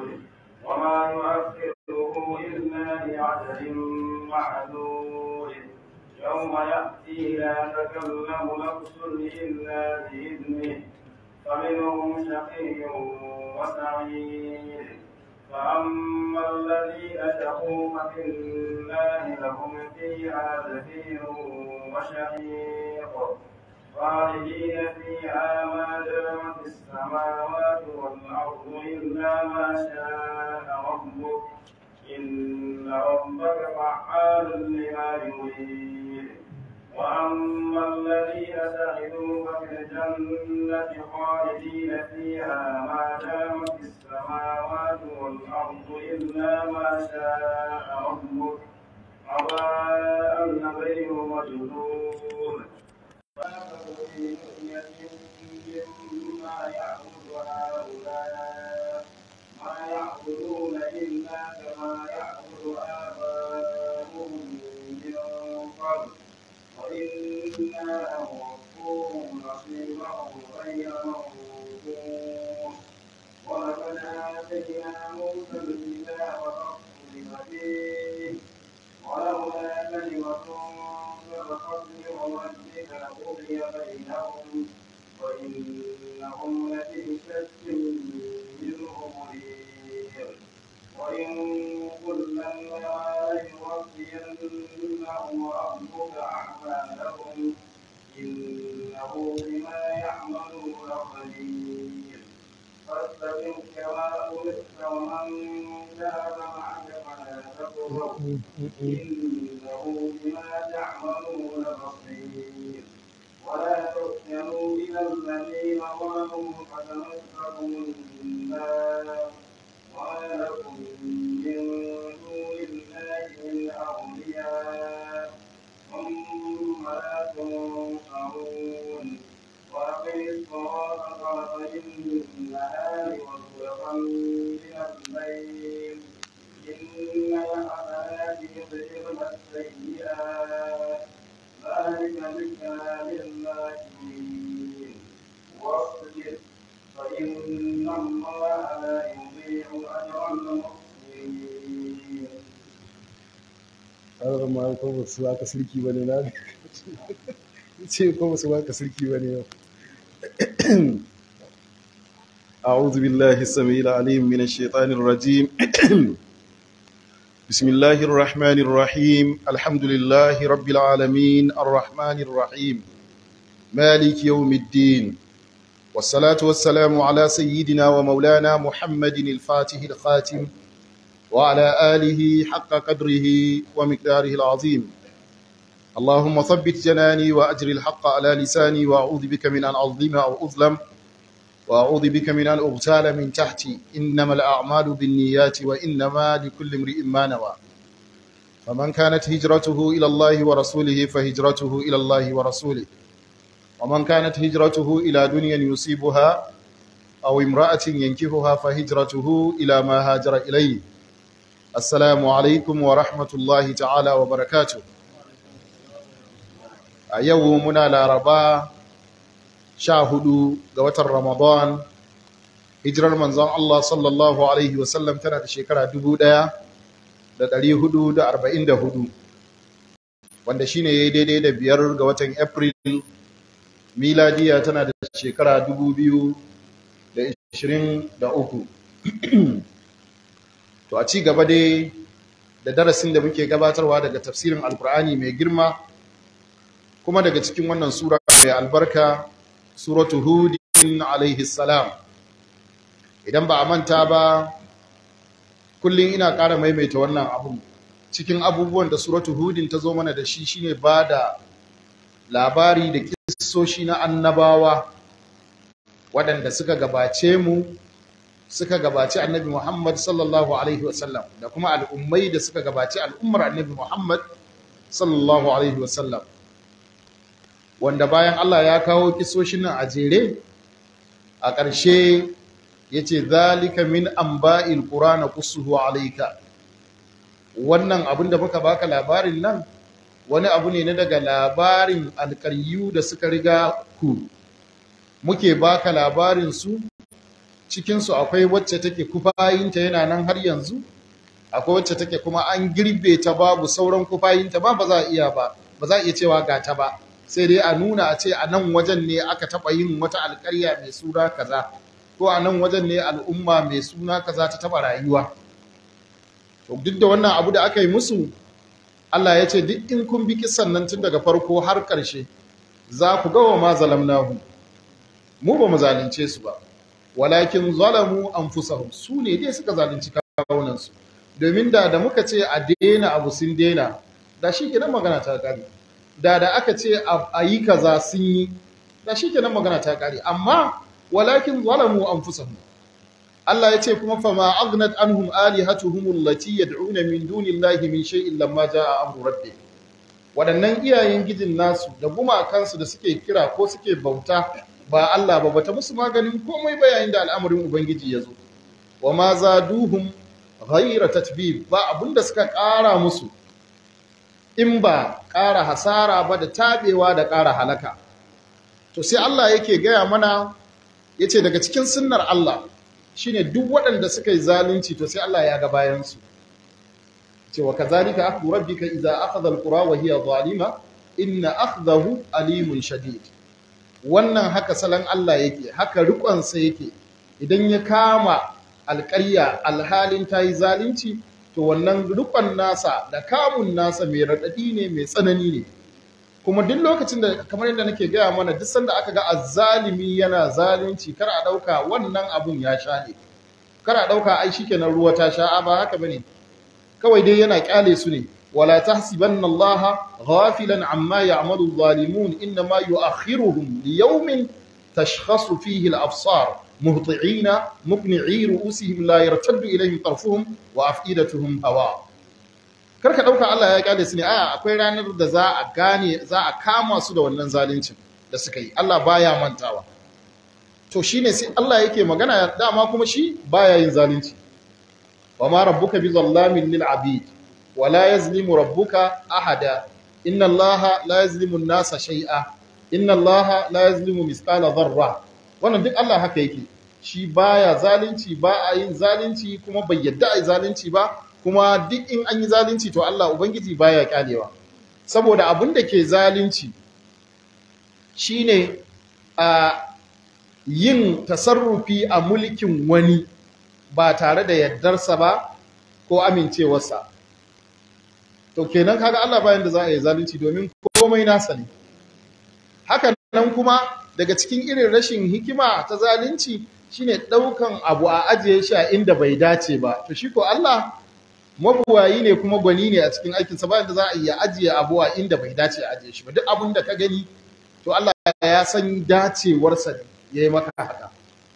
وما يؤخره إلا لعجل معدود يوم يأتي لا تكلم نفس إلا بإذنه فمنهم شقي وسعيد فأما الذين شقوا ففي الله لهم فيها زفير وشهيق خالدين فيها ما دامت السماوات والأرض إلا ما شاء ربك إن ربك فعال لما يريد وأما الذين سعدوا ففي الجنة خالدين فيها ما دامت السماوات والأرض إلا ما شاء ربك عطاء غير مجنون مما يعبد هؤلاء ما يعبدون إلا كما يعبد آباؤهم من قبل وإنا لنوفوهم نصيبهم غير منقوص ولقد آتينا موسى الكتاب فاختلف فيه ولولا كلمة سبقت من ربك لقضي بينهم وإنهم لفي شك منه مريب وإن كلا لما يوفينهم ربك أعمالهم إنه بما يعملون خبير فاستقم كما أمرت ومن تاب معك فلا تكفر إنه بما تعملون بصير ولا تحسنوا إلى الذين ظلموا فتمسكم النار وما لكم من دون الله من أولياء ثم لا تنصرون وأقم الصلاة طرفي النهار وزلفا من الليل إن الحسنات يذهبن السيئات ذلك ذكرى للذاكرين واصبر فإن الله لا يضيع أجر المحسنين har ma ko ba su aka sirki bane na ce ko ba su aka sirki bane yau أعوذ بالله السميع العليم من الشيطان الرجيم بسم الله الرحمن الرحيم الحمد لله رب العالمين الرحمن الرحيم مالك يوم الدين والصلاة والسلام على سيدنا ومولانا محمد الفاتح الخاتم وعلى آله حق قدره ومقداره العظيم اللهم ثبت جناني وأجر الحق على لساني وأعوذ بك من أن أظلم أو أظلم وأعوذ بك من أن أغتال من تحتي إنما الأعمال بالنيات وإنما لكل امرئ ما نوى فمن كانت هجرته إلى الله ورسوله فهجرته إلى الله ورسوله ومن كانت هجرته إلى دنيا يصيبها أو امرأة ينكهها فهجرته إلى ما هاجر إليه السلام عليكم ورحمة الله تعالى وبركاته يومنا لاربا شاهدوا قوة رمضان hijirar manzon Allah sallallahu Alaihi wasallam tana da shekara dubu ɗaya da ɗari hudu da arba'in da hudu wanda shine ya yi daidai da biyar ga watan April miladiya tana da shekara dubu biyu da ishirin da uku to a ci gaba dai da darasin da muke gabatarwa daga tafsirin alkur'ani mai girma kuma daga cikin wannan sura mai albarka suratu hudin alaihi salam idan ba a manta ba kullum ina ƙara maimaita wannan abu cikin abubuwan da suratu hudin ta zo mana da shi shine ba da labari da kissoshi na annabawa waɗanda suka gabace mu suka gabaci annabi Muhammad sallallahu alaihi wasallam da kuma al'ummai da suka gabaci al'ummar annabi Muhammad sallallahu alaihi wasallam wanda bayan Allah ya kawo kisoshin nan a jere a ƙarshe ya ce zalika min amba'il qur'ana qussuhu alayka wannan abin da muka baka labarin nan wani abu ne na daga labarin alƙaryu da suka riga ku muke baka labarin su cikinsu akwai wacce take kufayinta yana nan har yanzu akwai wacce take kuma an girbe ta babu sauran kufayinta ba ba za a iya ba ba za a iya cewa ga ta ba sai dai a nuna a ce a nan wajen ne aka taɓa yin wata alƙarya mai suna kaza ko a nan wajen ne al'umma mai suna kaza ta taɓa rayuwa to duk da wannan abu da aka yi musu Allah ya ce duk in kun bi kisan nan tun daga farko har ƙarshe za ku ga wa ma zalamnahu mu ba mu zalunce su ba walakin zalamu anfusahum su ne dai suka zalunci kawunan su domin da da muka ce a daina abu sun daina da shi kenan magana ta kare da da aka ce a yi kaza sun yi da shi kenan magana ta kare amma walakin zalamu anfusahum Allah ya ce kuma fa ma aghnat anhum alihatuhum allati yad'una min dunillahi min shay'in lamma jaa amru rabbih waɗannan iyayen gijin nasu da gumakansu da suke kira ko suke bauta ba Allah ba bata musu maganin komai ba yayin da al'amarin ubangiji ya zo wa ma zaduhum ghayra tatbib ba abinda suka ƙara musu in ba ƙara hasara ba da tabewa da ƙara halaka to sai Allah yake gaya mana yace daga cikin sunnar Allah shine duk waɗanda suka yi zalunci to sai Allah ya ga bayan su cewa kazalika akhdhu rabbika idza akhadha alqura wa hiya zalima inna akhdahu alimun shadid wannan haka salon Allah yake haka rikonsa yake idan ya kama alƙarya alhalin ta yi zalunci to wannan rikon nasa da kamun nasa mai raɗaɗi ne mai tsanani ne kuma duk lokacin da kamar yadda nake gaya mana duk sanda aka ga azzalimi yana zalunci kar a ɗauka wannan abun ya sha ne kar a ɗauka ai shikenan ruwa ta sha ba haka bane kawai dai yana kyale su ne ولا تحسبن الله غافلا عما يعمل الظالمون إنما يؤخرهم ليوم تشخص فيه الأبصار مهطعين مقنعي رؤوسهم لا يرتد إليهم طرفهم وأفئدتهم هواء karka dauka Allah ya kyale su ne a akwai ranar da za a gane za a kama su da wannan zaluncin da suka yi Allah baya mantawa to shine sai Allah yake magana dama kuma shi baya yin zalunci wa ma rabbuka bi zallamin lil abid ولا يظلم ربك أحدا إن الله لا يظلم الناس شيئا إن الله لا يظلم مثقال ذرة wannan duk Allah haka yake shi baya zalunci ba a yin zalunci kuma bai yadda a yi zalunci ba kuma duk in an yi zalunci to Allah ubangiji baya kyalewa saboda abin da ke zalunci shine a yin tasarrufi a mulkin wani ba tare da yardarsa ba ko amincewarsa to kenan kaga Allah bayan da za a yi zalunci domin komai nasa ne haka nan kuma daga cikin irin rashin hikima ta zalunci shine daukan abu a ajiye shi a inda bai dace ba to shi ko Allah mabuwayi ne kuma gwani ne a cikin aikin sa bayan da za a yi ajiye abu a inda bai dace a ajiye shi ba duk abin da ka gani to Allah ya san dacewarsa ne yayi maka haka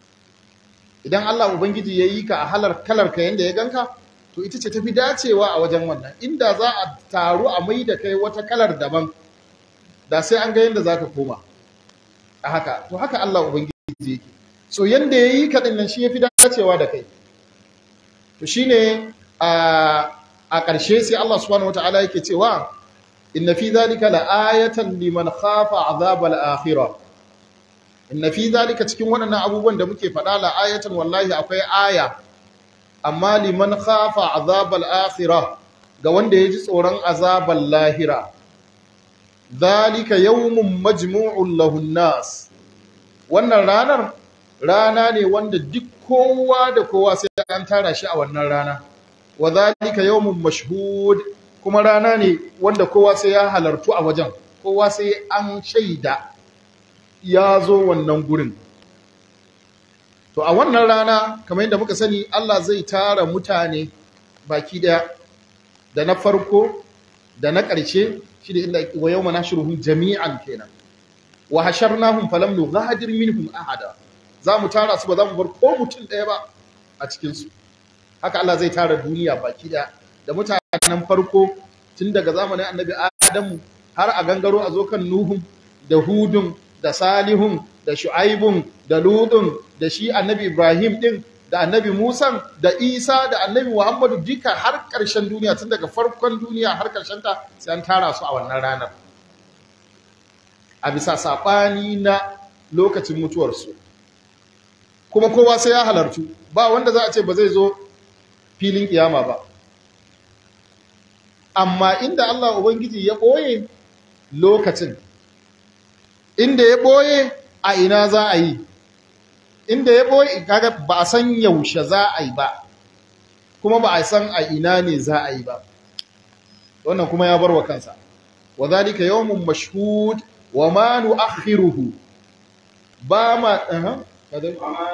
idan Allah ubangiji ya yi ka a halar kalar ka yanda ya ganka to ita ce tafi dacewa a wajen wannan inda za a taru a mai da kai wata kalar daban da sai an ga yadda za ka koma a haka to haka Allah Ubangiji yake so yanda ya yi kaɗin nan shi ya fi dacewa da kai to shi ne a ƙarshe sai Allah subhanahu wa ta'ala yake cewa inna fi zalika la'ayatan liman khafa azabal akhirah inna fi zalika cikin waɗannan abubuwan da muke faɗa la'ayatan wallahi akwai aya amma liman khafa azabal akhirah ga wanda ya ji tsoron azabal lahira zalika yawmun majmu'un lahun nas wannan ranar rana ne wanda duk kowa da kowa sai an tara shi a wannan rana wa zalika yawmun mashhud kuma rana ne wanda kowa sai ya halartu a wajen kowa sai an shaida ya zo wannan gurin To a wannan rana kamar yadda muka sani Allah zai tara mutane baki daya da na farko da na ƙarshe shi da inda wa yawma nashruhum jami'an kenan wa hasharnahum falam nughadir minhum ahada za mu tara su ba za mu bar ko mutum ɗaya ba a cikin su haka Allah zai tara duniya baki daya da mutanen farko tun daga zamanin annabi Adamu har a gangaro a zo kan Nuhun da Hudun da Salihun da Shu'aibun da Lutun da shi annabi Ibrahim din da annabi Musa da Isa da annabi Muhammadu duka har ƙarshen duniya tun daga farkon duniya har ƙarshen ta sai an tara su a wannan ranar a bisa saɓani na lokacin mutuwarsu kuma kowa sai ya halartu ba wanda za a ce ba zai zo filin kiyama ba amma inda Allah Ubangiji ya ɓoye lokacin inda ya ɓoye a ina za a yi inda ya ɓoye kaga ba a san yaushe za a yi ba kuma ba a san a ina ne za a yi ba wannan kuma ya bar wa kansa wa zalika yawmun mashhud wa ma nu'akhiruhu ba ma aha kadai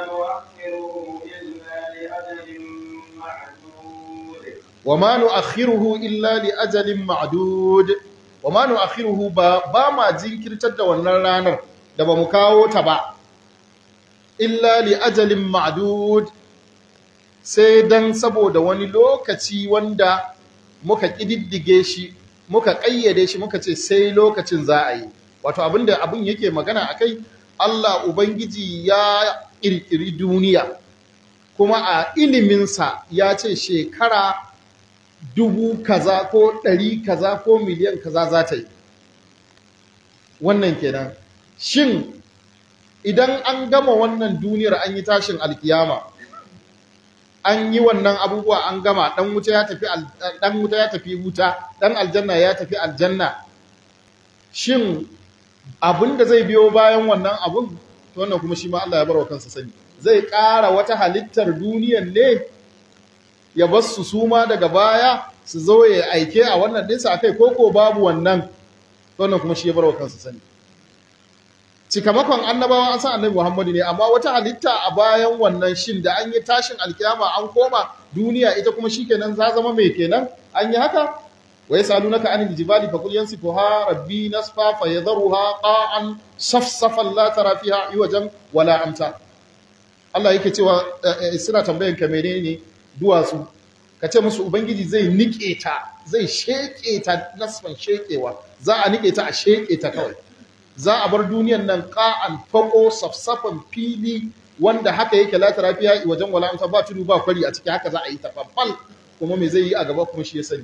وما نؤخره إلا wa ma nu'akhiruhu illa li لأجل معدود ajalin ma'dud wa ma nu'akhiruhu ba ba ma jinkirtar da wannan ranar da ba mu kawo ta ba illa li ajalin ma'dud sai dan saboda wani lokaci wanda muka kididdige shi muka kayyade shi muka ce sai lokacin za a yi wato abinda abin yake magana akai Allah ubangiji ya kirkiri duniya kuma a iliminsa ya ce shekara dubu kaza ko ɗari kaza ko miliyan kaza za ta yi wannan kenan shin idan an gama wannan duniyar an yi tashin alkiyama an yi wannan abubuwa an gama ɗan wuta ya tafi al- ɗan wuta ya tafi wuta ɗan aljanna ya tafi aljanna shin abin da zai biyo bayan wannan abun to wannan kuma shi ma Allah ya bar wa kansa sani zai ƙara wata halittar duniyan ne ya bar su suma daga baya su zo ya aike a wannan ɗinsa a kai koko babu wannan to wannan kuma shi ya bar wa kansa sani cikamakon annabawan an san annabi Muhammadu ne amma wata halitta a bayan wannan shin da an yi tashin alkiyama an koma duniya ita kuma shikenan za zama mai kenan an yi haka wa yasalunaka anil jibali faqul yansifuha rabbi nasfa fayadharuha qa'an safsafan la tara fiha iwajan wala amta Allah yake cewa eh, eh, suna tambayan ka menene duwatsu ka ce musu ubangiji zai nike ta zai sheke ta nasfan shekewa za a nike ta a sheke ta kawai za a bar duniyan nan ƙa'an fako safsafan fili wanda haka yake la tarafiya wajen wala amsa ba tudu ba kwari a ciki haka za a yi tafaffal kuma me zai yi a gaba kuma shi ya sani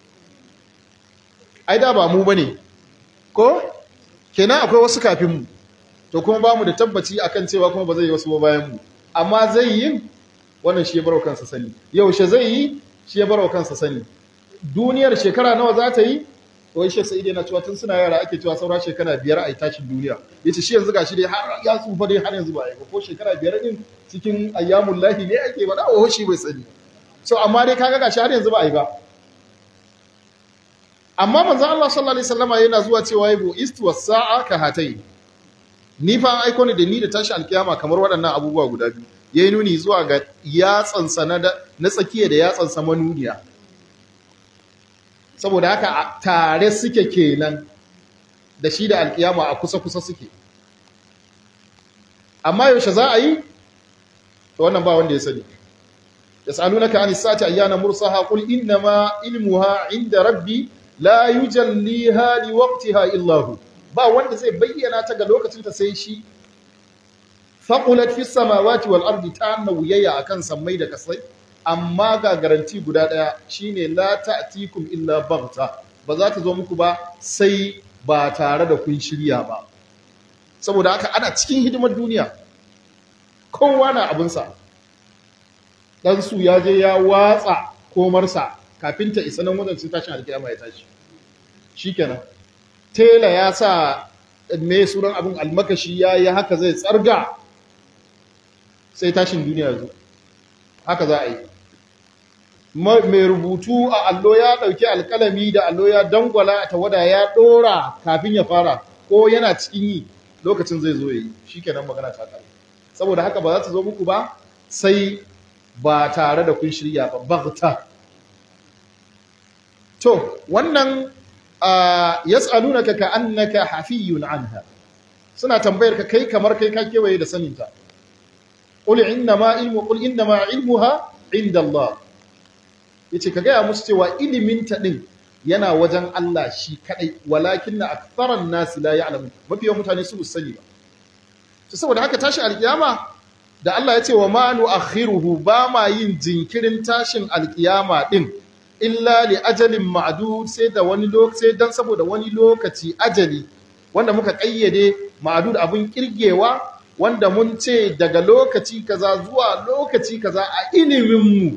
ai da ba mu bane ko kenan akwai wasu kafin mu to kuma ba mu da tabbaci akan cewa kuma ba zai yi wasu ba bayan mu amma zai yi wannan shi ya barwa kansa sani yaushe zai yi shi ya barwa kansa sani duniyar shekara nawa za ta yi wai shek sa'id yana cewa tun suna yara ake cewa saura shekara biyar a yi tashin duniya yace shi yanzu gashi dai har ya tsufa dai har yanzu ba yi ba ko shekara biyar din cikin ayyamul lahi ne ake ba dawo shi bai sani so amma dai kaga gashi har yanzu ba yi ba amma manzon Allah sallallahu alaihi wasallama yana zuwa cewa yabu istu was-sa'a ka hatai ni fa an aiko ni da ni da tashi alkiyama kamar waɗannan abubuwa guda biyu yayi nuni zuwa ga yatsansa na na tsakiya da yatsansa manuniya saboda haka a tare suke kenan da shi da alkiyama a kusa-kusa suke amma yaushe za a yi to wannan ba wanda ya sani yas'alunaka anis sa'ati ayyana mursaha qul innama ilmuha inda rabbi la yujalliha liwaqtiha illa hu ba wanda zai bayyana ta ga lokacin ta sai shi faqulat fis samawati wal ardi ta nawiyya akan sammai da kasai amma ga garanti guda ɗaya shine la ta'tikum illa baghta ba za ta zo muku ba sai ba tare da kun shirya ba saboda haka ana cikin hidimar duniya kowa na abinsa dan su ya je ya watsa komarsa kafin ta isa nan wajen tashin alkiyama ya tashi shikenan tela ya sa me suran abin almakashi ya yi haka zai tsarga sai tashin duniya zo haka za a yi mai rubutu a allo ya ɗauki alƙalami da allo ya dangwala a tawada ya ɗora kafin ya fara ko yana cikin yi lokacin zai zo ya yi shi kenan magana ta ƙare saboda haka ba za ta zo muku ba sai ba tare da kun shirya ba bagta to wannan yas'alunaka ka annaka hafiyun anha suna tambayar ka kai kamar kai ka kewaye da saninta qul innama ilmu qul innama ilmuha inda Allah yace ka gaya musu cewa ilimin ta din yana wajen Allah shi kadai walakinna aktharan nasi la ya'lamun mafi yawan mutane su sani ba to saboda haka tashi alkiyama da Allah ya ce wa ma nu'akhiruhu ba ma yin jinkirin tashin alkiyama din illa li ajalin ma'dud sai da wani lokaci dan saboda wani lokaci ajali wanda muka kayyade ma'dud abun kirgewa wanda mun ce daga lokaci kaza zuwa lokaci kaza a iliminmu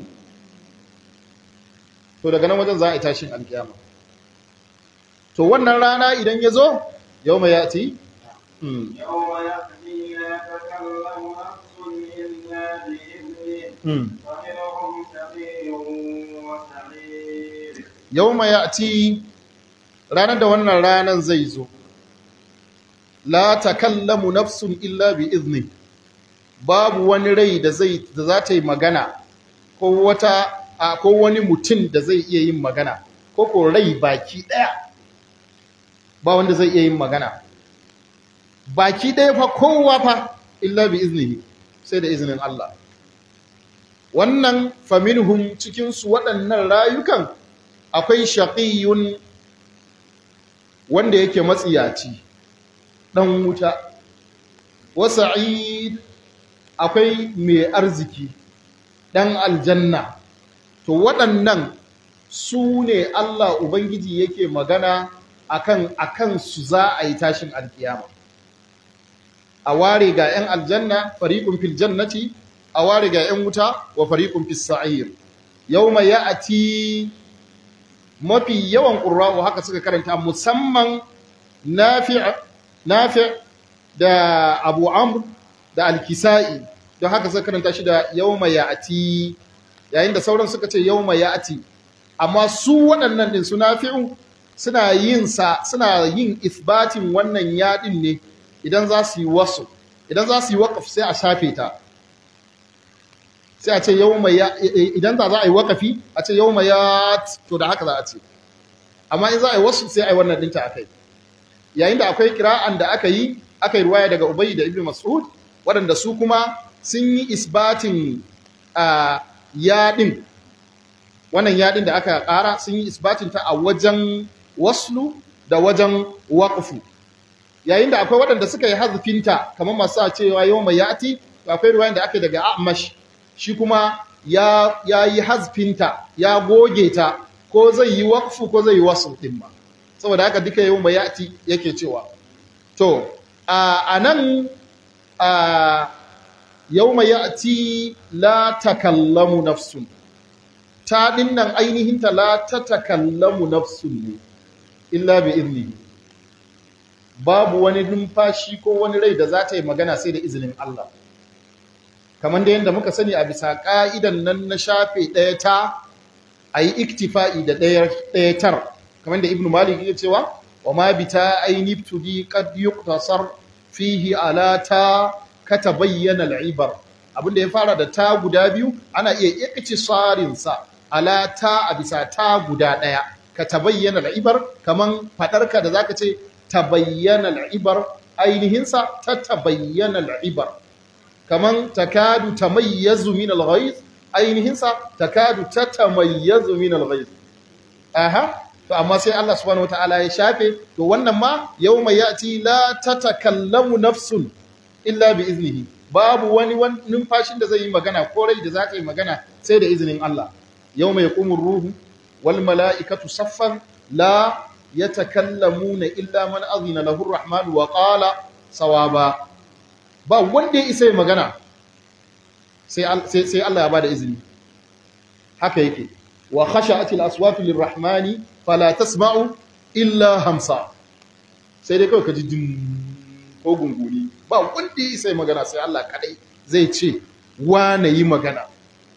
to daga nan wajen za a yi tashin alkiyama to wannan rana idan ya zo yau mai yati يوم يأتي لا تكلم نفس إلا بإذنه فمنهم شقي وسعيد yau mai yati ranar da wannan ranar zai zo la takallamu nafsun illa bi izni babu wani rai da zai da za ta yi magana ko wata a ko wani mutum da zai iya yin magana ko ko rai baki daya ba wanda zai iya yin magana baki daya fa kowa fa illa bi iznihi sai da izinin Allah wannan faminhum cikin su waɗannan rayukan akwai shaqiyun wanda yake matsiyaci ɗan wuta wasa'id akwai mai arziki ɗan aljanna to waɗannan su ne Allah Ubangiji yake magana akan akan su za a yi tashin alkiyama a ware ga 'yan aljanna fariƙun fil jannati a ware ga 'yan wuta wa fariƙun fis sa'ir yawma ya'ti mafi yawan ƙurra'u haka suka karanta musamman nafi' da abu amr da alkisa'i don haka suka karanta shi da yawma ya'ti yayin da sauran suka ce yawma ya'ti amma su waɗannan din su nafi'u suna yin sa suna yin isbatin wannan yaɗin ne idan za su yi wasu idan za su yi waƙaf sai a shafe ta sai a ce yawma ya idan za a yi waƙafi a ce yawma ya to da haka za a ce amma in za a yi wasu sai a yi wannan dinta akai yayin da akwai kira'an da aka yi aka yi ruwaya daga Ubayy da Ibn Mas'ud waɗanda su kuma sun yi isbatin yaɗin wannan yaɗin da aka ƙara sun yi isbatin ta a wajen waslu da wajen waƙufu yayin da akwai waɗanda suka yi hazifinta kamar masu a cewa yau mai yati akwai ruwayan da aka yi daga amash shi kuma ya yi hazfinta ya goge ta ko zai yi waƙufu ko zai yi wasu ɗin ma saboda haka duka yau mai yati yake cewa to a nan yau mai yati la takallamu nafsun ta dinnan ainihinta la ta takallamu nafsun ne illa bi izini babu wani numfashi ko wani rai da za ta yi magana sai da izinin Allah kamar da yadda muka sani a bisa ƙa'idan nan na shafe ɗaya ta a yi iktifa'i da ɗaya tar kamar da ibn malik ya cewa wa ma bi ta aini tudi qad yuqtasar fihi ala ta kata bayyana al'ibar abinda ya fara da ta guda biyu ana iya iktisarin sa ala ta a bisa ta guda ɗaya ka tabayyana al'ibar kaman faɗarka da zaka ce tabayyana al'ibar ainihinsa ta tabayyana al'ibar kaman takadu tamayyazu min al-ghayz ainihinsa takadu tatamayyazu min al-ghayz aha to amma sai Allah subhanahu wataala ya shafe to wannan ma yawma yati la tatakallamu nafsun illa bi iznihi babu wani numfashin da zai yi magana ko rai da za ta yi magana sai da izinin Allah yawma yaqumu ruhu wal mala'ikatu saffan la yatakallamuna illa man azina lahu ar-rahman wa qala sawaba ba wanda ya isa magana sai sai Allah ya bada izini haka yake wa khasha'atil aswatu lirrahmani fala tasma'u illa hamsa sai dai kawai ka ji din ko gunguni ba wanda ya isa magana sai Allah kadai zai ce wane yi magana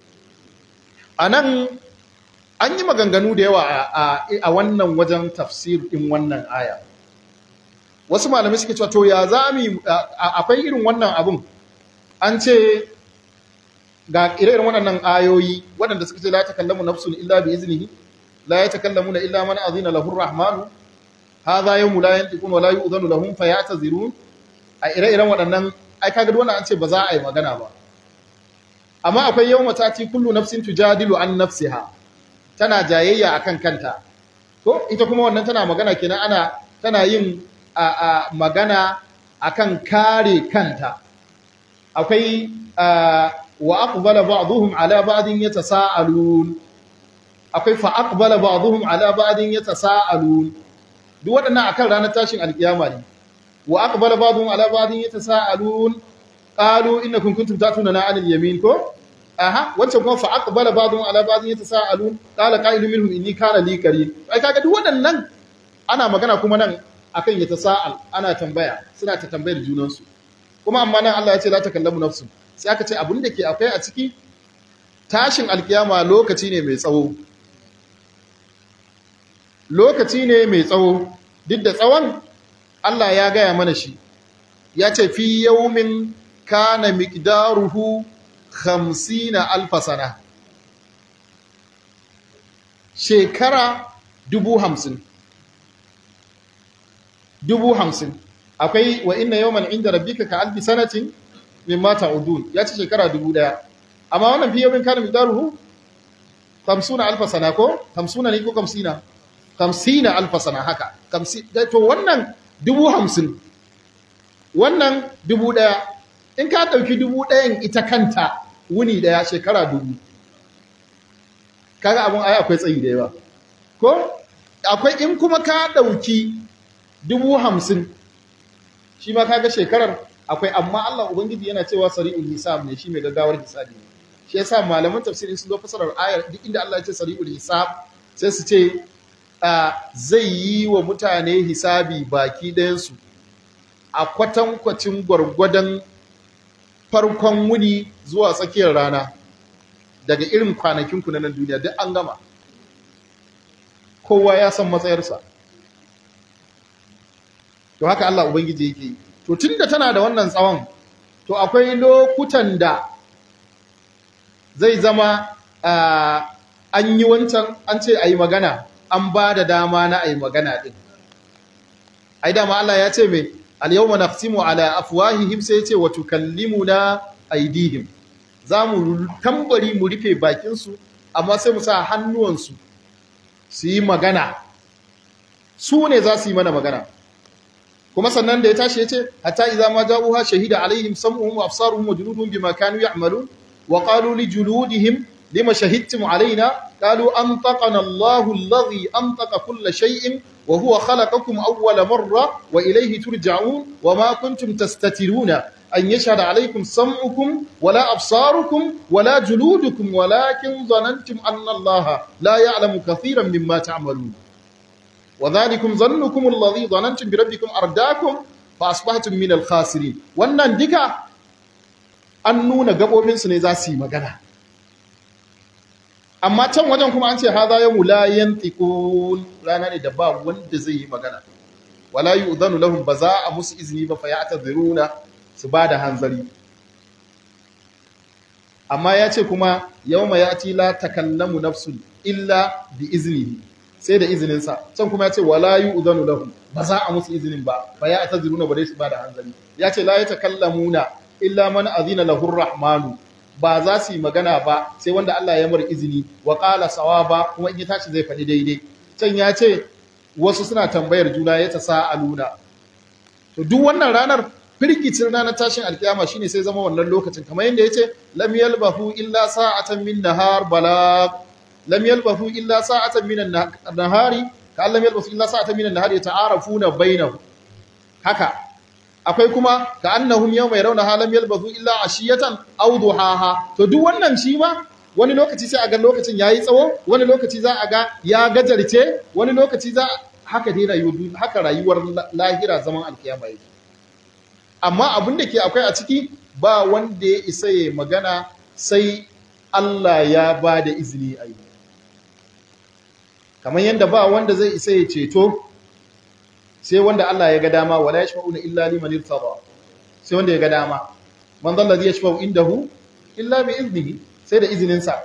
anan an yi maganganu da yawa a wannan wajen tafsir din wannan aya wasu malamai suke cewa to ya zami akwai irin wannan abun an ce ga ire-iren waɗannan ayoyi waɗanda suka ce la takallamu nafsun illa bi iznihi la yatakallamuna illa man azina lahu ar-rahmanu hadha yawmu la yantiqun wa la yu'dhanu lahum fayatazirun a ire-iren waɗannan ai kaga wannan an ce ba za a yi magana ba amma akwai yawma tati kullu nafsin tujadilu an nafsiha tana jayayya akan kanta to ita kuma wannan tana magana kenan ana tana yin a, a magana akan kare kanta akwai wa aqbala ba'dhum ala ba'din yatasaalun akwai fa aqbala ba'dhum ala ba'din yatasaalun duk waɗannan akan ranar tashin alkiyama ne wa aqbala ba'dhum ala ba'din yatasaalun qalu innakum kuntum ta'tunana 'anil yamin ko aha wancan kuma fa aqbala ba'dhum ala ba'dhin yatasaalun qala qa'ilun minhum inni kana li qarin ai kaga duk waɗannan ana magana kuma nan akan yatasa'al ana tambaya suna ta tambayar junansu kuma amma nan Allah ya ce la takallamu nafsu sai aka ce abin da ke akwai a ciki tashin alkiyama lokaci ne mai tsawo lokaci ne mai tsawo duk da tsawon Allah ya gaya mana shi ya ce fi yaumin kana miqdaruhu 50 alf sana shekara dubu hamsin dubu hamsin akwai wa inna yawman inda rabbika ka alfi sanatin mimma ta'udun ya ce shekara dubu daya amma wannan fi yawmin kana miqdaruhu 50 alf sana ko 50 ne ko 50 50 alf sana haka 50 to wannan dubu hamsin wannan dubu daya in ka dauki dubu dayan ita kanta wuni daya shekara dubu kaga abun ai akwai tsayi da yawa ko akwai in kuma ka dauki dubu hamsin shi ma kaga shekarar akwai amma Allah Ubangiji yana cewa sari'ul hisab ne shi mai gaggawar hisabi ne shi yasa malaman tafsirin sun zo fasarar ayar duk inda Allah ya ce sari'ul hisab sai su ce zai yi wa mutane hisabi baki ɗayansu a kwatankwacin gwargwadon farkon wuni zuwa tsakiyar rana daga irin kwanakinku na nan duniya duk an gama kowa ya san matsayarsa to haka Allah Ubangiji yake yi to tunda tana da wannan tsawon to akwai lokutan da zai zama an yi wancan an ce a yi magana an ba da dama na a yi magana ɗin ai dama Allah ya ce mai alyawma naqsimu ala afwahihim sai ya ce wa tukallimuna aydihim za mu tambari mu rufe bakinsu amma sai mu sa hannuwansu su yi magana su ne za su yi mana magana kuma sannan da ya tashi ya ce hatta idza ma ja'uha shahida alaihim sam'uhum wa absaruhum wa juluduhum bima kanu ya'malun wa qalu li juludihim lima shahidtum alaina qalu antaqana Allahu alladhi antaqa kull shay'in wa huwa khalaqakum awwala marra wa ilayhi turja'un wa ma kuntum tastatiruna an yashhada alaykum sam'ukum wala absarukum wala juludukum walakin dhanantum anna Allaha la ya'lamu kathiran mimma ta'malun وذلكم ظنكم الذي ظننتم بربكم أرداكم فأصبحتم من الخاسرين wannan duka an nuna gabobinsu ne za su yi magana amma can wajen kuma an ce haza yawmu la yantiqun rana ne da ba wanda zai yi magana wala yu'dhanu lahum ba za a musu izini ba fa ya'taziruna su ba da hanzari amma ya ce kuma yawma yati la takallamu nafsun illa bi iznihi sai da izininsa can kuma ya ce wala yu'zanu lahum ba za a musu izinin ba fa ya ataziruna ba dai su ba da hanzari ya ce la yatakallamuna illa man azina lahu rahmanu ba za su yi magana ba sai wanda Allah ya mar izini wa qala sawaba kuma in ya tashi zai faɗi daidai can ya ce wasu suna tambayar juna ya ta sa'aluna to duk wannan ranar firgicin ranar tashin alkiyama shine sai zama wannan lokacin kamar yadda yace lam yalbahu illa sa'atan min nahar balag lam yalbahu illa sa'atan min an-nahari ka lam yalbasu illa sa'atan min an-nahari yata'arafuna bainahum haka akwai kuma ka annahum yawma yarawna lam yalbasu illa ashiyatan aw duhaha to duk wannan shi ma wani lokaci sai a ga lokacin yayi tsawo wani lokaci za a ga ya gajarce wani lokaci za haka dai rayuwar haka rayuwar lahira zaman alkiyama yake amma abin da ke akwai a ciki ba wanda ya isa ya magana sai Allah ya ba da izini a yi kamar yadda ba wanda zai isa ya ceto sai wanda Allah ya ga dama wala yashfa'una illa liman irtada sai wanda ya ga dama man dhalla ladhi yashfa'u indahu illa bi iznihi sai da izinin sa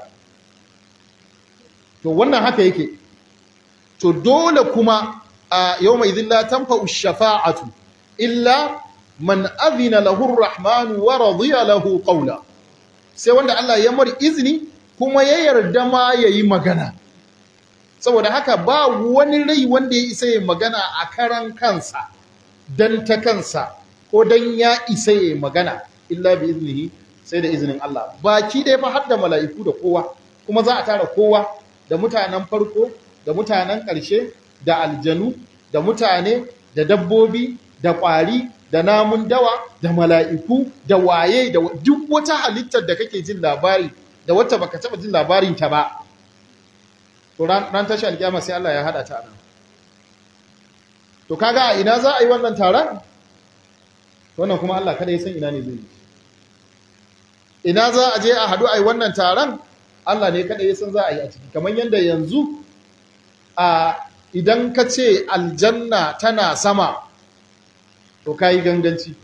to wannan haka yake to dole kuma a yawma idhin la tanfa'u shafa'atu illa man adhina lahu ar-rahman wa radiya lahu qawla sai wanda Allah ya mar izini kuma ya yarda ma yayi magana saboda haka ba wani rai wanda ya isa ya magana a karan kansa dan ta kansa ko dan ya isa ya magana illa bi iznihi sai da izinin Allah baki dai fa har da mala'iku da kowa kuma za a tara kowa da mutanen farko da mutanen ƙarshe da aljanu da mutane da dabbobi da ƙwari da namun dawa da mala'iku da waye da duk wata halittar da kake jin labari da wata baka taba jin labarin ta ba to ran tashi alkiyama sai Allah ya hada ta nan to kaga a ina za a yi wannan taron wannan kuma Allah kada ya san ina ne zai yi ina za a je a hadu a yi wannan taron Allah ne kada ya san za a yi a ciki kamar yadda yanzu a idan ka ce aljanna tana sama to ka yi ganganci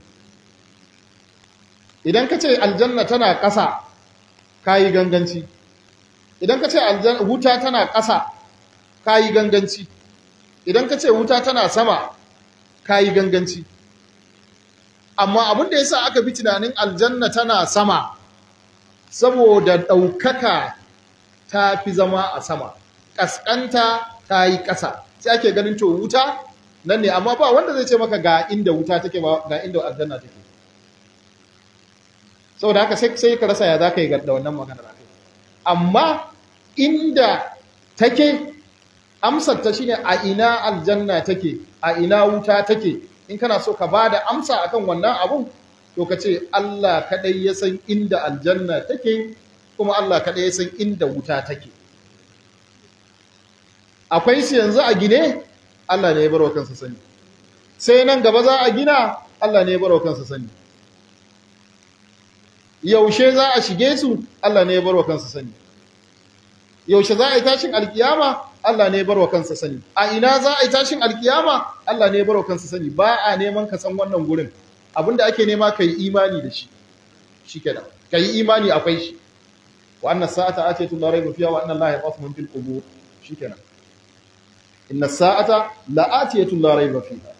idan ka ce aljanna tana ƙasa ka yi ganganci idan ka ce wuta tana ƙasa ka yi ganganci idan ka ce wuta tana sama ka yi ganganci amma abin da ya sa aka bi tunanin aljanna tana sama saboda ɗaukaka ta fi zama a sama ƙasƙanta ta yi ƙasa sai ake ganin to wuta nan ne amma ba wanda zai ce maka ga inda wuta take ba ga inda aljanna take saboda haka sai ka rasa ya za ka yi da wannan maganar akai amma inda take amsar ta shine a ina aljanna take a ina wuta take in kana so ka bada amsa akan wannan abun to ka ce Allah kadai ya san inda aljanna take kuma Allah kadai ya san inda wuta take akwai su yanzu a gine Allah ne ya barwa kansa sani sai nan gaba za a gina Allah ne ya barwa kansa sani yaushe za a shige su Allah ne ya barwa kansa sani yaushe za a yi tashin alkiyama Allah ne ya barwa kansa sani a ina za a yi tashin alkiyama Allah ne ya barwa kansa sani ba a neman ka san wannan gurin abinda ake nema ka yi imani da shi shikenan ka yi imani akwai shi wa annas sa'ata atiyatu la rayba fiha wa anna allaha yaqafu min fil qubur shikenan inna sa'ata la'atiyatun la rayba fiha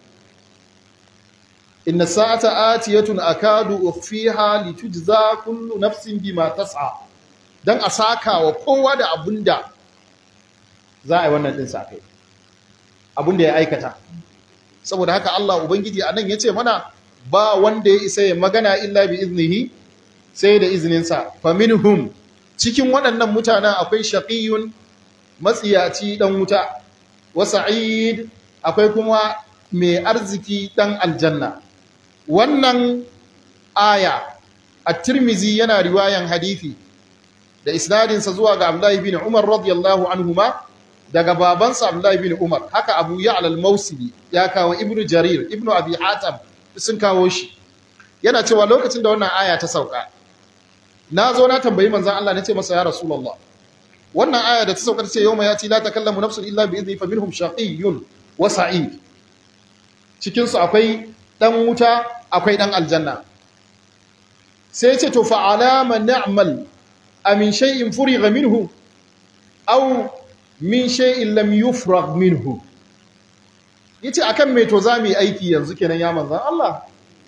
inna sa'ata atiyatun akadu ukhfiha litujza kullu nafsin bima tas'a dan a saka wa kowa da abunda za a yi wannan din sa kai abunda ya aikata saboda haka Allah ubangiji anan yace mana ba wanda ya isa ya magana illa bi iznihi sai da izininsa faminhum cikin waɗannan mutanen akwai shaqiyun matsiyaci dan wuta wa sa'id akwai kuma mai arziki dan aljanna wannan aya at-tirmizi yana riwayan hadisi da isnadinsa zuwa ga Abdullah ibn Umar radiyallahu anhuma daga babansa Abdullah ibn Umar haka Abu Ya'la al-Mawsili ya kawo Ibn Jarir Ibn Abi Hatim sun kawo shi yana cewa lokacin da wannan aya ta sauka na zo na tambayi manzon Allah nace masa ya Rasulullah wannan aya da ta sauka ce yawma yati la takallamu nafsun illa bi idni faminhum shaqiyyun wa sa'id cikin su akwai dan wuta akwai dan aljanna sai ce to fa alama na'mal amin shay'in furiga minhu aw min shay'in lam yufrag minhu yace akan me to zamu yi aiki yanzu kenan ya manzon Allah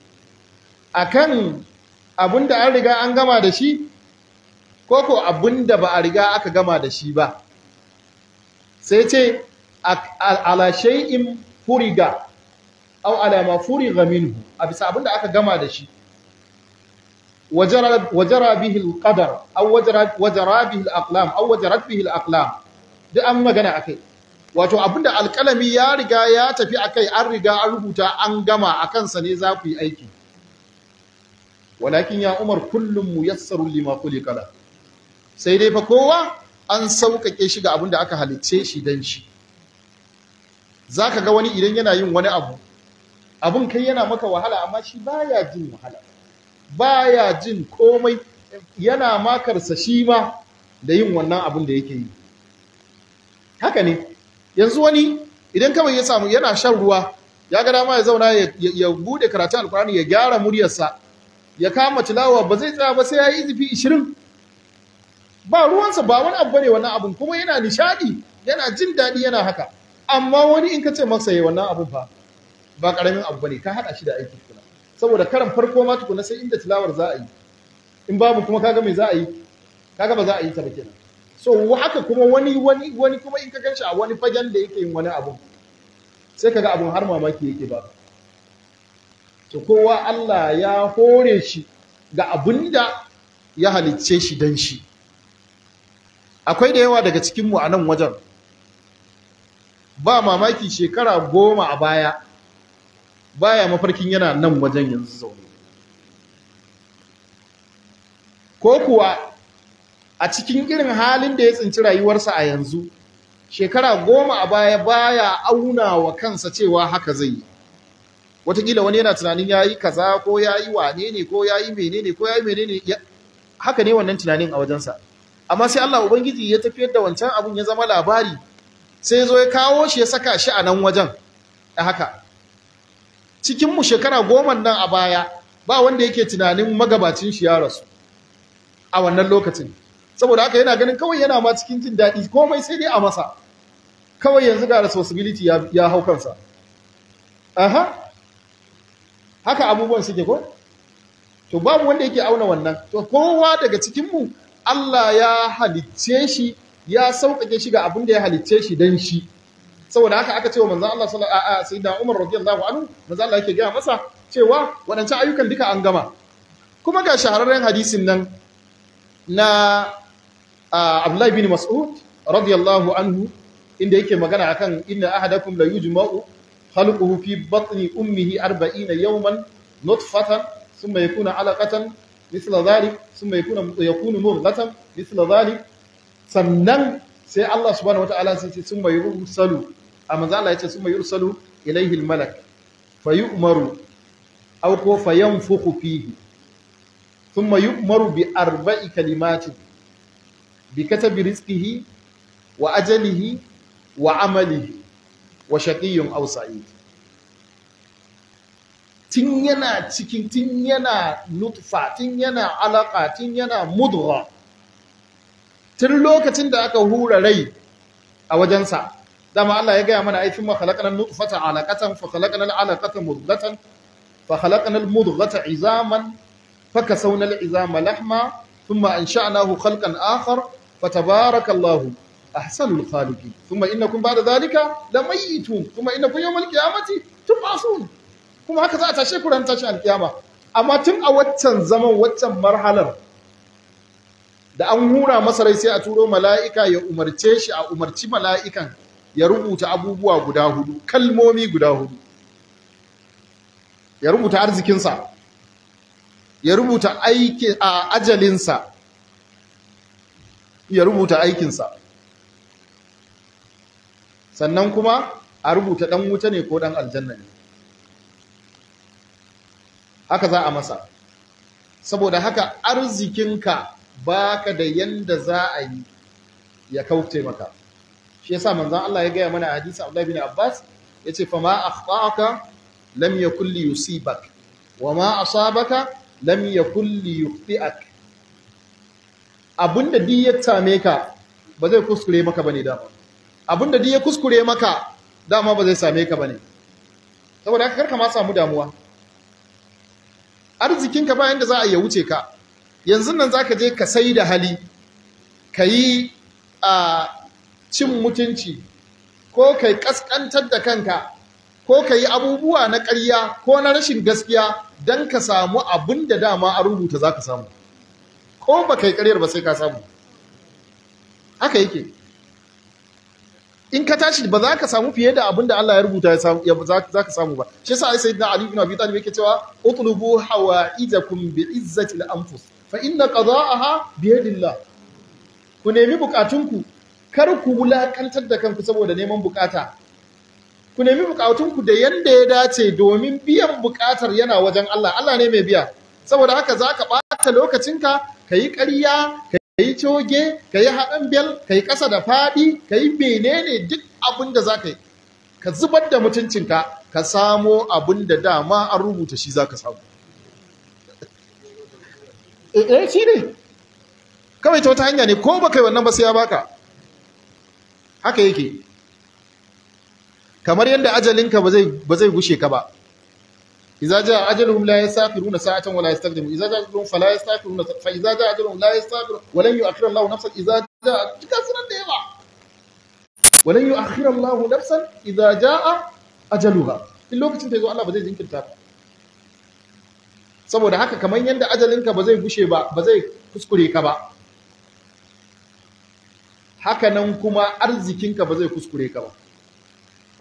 akan abinda an riga an gama da shi ko ko abinda ba a riga aka gama da shi ba sai ce ala shay'in furiga aw ala ma furiga minhu a bisa abinda aka gama da shi wajara bihi alqadar aw wajara wajara bihi alaqlam aw wajarat bihi alaqlam duk an magana akai wato abinda alkalami ya riga ya tafi akai an riga an rubuta an gama akan sa ne za ku yi aiki walakin ya umar kullum muyassarun lima khuliqa la sai dai fa kowa an sauƙaƙe shi ga abinda aka halicce shi dan shi zaka ga wani idan yana yin wani abu abun kai yana maka wahala amma shi baya jin wahala baya jin komai yana makarsa shi ma da yin wannan abun da yake yi haka ne yanzu wani idan kawai ya samu yana shan ruwa ya ga dama ya zauna ya bude karatun alkurani ya gyara muryarsa ya kama tilawa ba zai tsaya ba sai ya yi izifi 20 ba ruwansa ba wani abu bane wannan abun kuma yana nishadi yana jin daɗi yana haka amma wani in ka ce masa yayi wannan abun fa ba karamin abu bane ka hada shi da aiki tukuna saboda karan farko ma tukuna sai inda tilawar za a yi in babu kuma kaga me za a yi kaga ba za a yi ta ba kenan so haka kuma wani wani wani kuma in ka ganshi a wani fagen da yake yin wani abu sai kaga abun har mamaki yake ba to kowa Allah ya hore shi ga abinda ya halicce shi dan shi akwai da yawa daga cikin mu a nan wajen ba mamaki shekara goma a baya baya mafarkin yana nan wajen yanzu zaune ko kuwa a cikin irin halin da ya tsinci rayuwarsa a yanzu shekara goma a baya baya auna wa kansa cewa haka zai yi watakila wani yana tunanin ya yi kaza ko ya yi wane ne ko ya yi menene ko ya yi menene haka ne wannan tunanin a wajensa amma sai Allah Ubangiji ya tafiyar da wancan abun ya zama labari sai ya zo ya kawo shi ya saka shi a nan wajen a haka cikinmu shekara goma nan a baya ba wanda yake tunanin magabacin shi ya rasu a wannan lokacin saboda haka yana ganin kawai yana ma cikin jin daɗi komai sai dai a masa kawai yanzu ga responsibility ya hau kansa aha haka abubuwan suke ko to babu wanda yake auna wannan to kowa daga cikinmu Allah ya halicce shi ya sauƙaƙe shi ga abin da ya halicce shi dan shi saboda haka aka ce wa manzon Allah sallallahu alaihi wasallam sayyidina Umar radiyallahu anhu manzon Allah yake gaya masa cewa waɗancan ayyukan duka an gama kuma ga shahararren hadisin nan na Abdullahi bin Mas'ud radiyallahu anhu inda yake magana akan inna ahadakum la yujma'u khalquhu fi batni ummihi 40 yawman nutfatan thumma yakuna 'alaqatan mithla dhalik thumma yakuna yakunu mudghatan mithla dhalik sannan sai Allah subhanahu wata'ala sai ce thumma yursalu amma Allah ya ce thumma yursalu ilayhi al-malak fayu'maru aw ko fayanfukhu fihi thumma yu'maru bi arba'i kalimatin bi katabi rizqihi wa ajalihi wa amalihi wa shaqiyyun aw sa'id tun yana cikin tun yana nutfa tun yana alaka tun yana mudgha tun lokacin da aka hura rai a wajensa dama Allah ya gaya mana ai thumma khalaqana nutfata alaqatan fa khalaqana alaqata mudghatan fa khalaqana almudghata izaman fakasawna al'izama lahma thumma ansha'nahu khalqan akhar fatabarakallahu ahsanul khaliqin thumma innakum ba'da dhalika lamayitun thumma innakum yawmal qiyamati tub'asun kuma haka za a tashe ku ran tashin alkiyama amma tun a waccan zaman waccan marhalar da an hura masa rai sai a turo mala'ika ya umarce shi a umarci mala'ikan ya rubuta abubuwa guda hudu kalmomi guda hudu ya rubuta arzikinsa ya rubuta aiki a ajalinsa ya rubuta aikinsa sannan kuma a rubuta ɗan wuta ne ko ɗan aljanna ne haka za a masa saboda haka arzikinka baka da yanda za a yi ya kauce maka shi yasa manzon Allah ya gaya mana a hadisi Abdullah bin Abbas yace fa ma akhtaka lam yakul li yusibak wa ma asabaka lam yakul li yukhti'ak abunda duk ya same ka ba zai kuskure maka bane dama abunda duk ya kuskure maka dama ba zai same ka bane saboda haka karka ma samu damuwa arzikinka bayan da za a yi wuce ka yanzu nan za ka je ka sai da hali ka yi a cin mutunci ko ka yi ƙasƙantar da kanka ko ka yi abubuwa na ƙarya ko na rashin gaskiya don ka samu abin da dama a rubuta za ka samu ko ba ka yi ƙaryar ba sai ka samu haka yake in ka tashi ba za ka samu fiye da abin da Allah ya rubuta za ka samu ba shi yasa sai na Ali ibn Abi Talib yake cewa utlubu hawaijakum bi izzati al-anfus fa inna qada'aha bi yadillah ku nemi bukatunku kar ku wulakantar da kanku saboda neman bukata ku nemi bukatunku da yanda ya dace domin biyan bukatar yana wajen Allah Allah ne mai biya saboda haka zaka bata lokacinka kayi ƙarya ka yi coge ka yi haɗin bel ka yi ƙasa da faɗi ka yi menene duk abin da za ka yi ka zubar da mutuncinka ka samo abin da dama an rubuta shi za ka samu eh shi ne kawai ta wata hanya ne ko ba kai wannan ba sai ya baka haka yake kamar yadda ajalinka ba zai gushe ka ba إذا جاء أجلهم لا يستأخرون ساعة ولا يستقدمون إذا جاء أجلهم فلا يستأخرون فإذا جاء أجلهم لا يستأخرون ولن يؤخر الله نفسا إذا جاء كسر الديما ولن يؤخر الله نفسا إذا جاء أجلها in lokacin ta zo Allah ba zai jinkirta ba saboda haka kamar yadda ajalinka ba zai gushe ba ba zai kuskure ka ba haka nan kuma arzikinka ba zai kuskure ka ba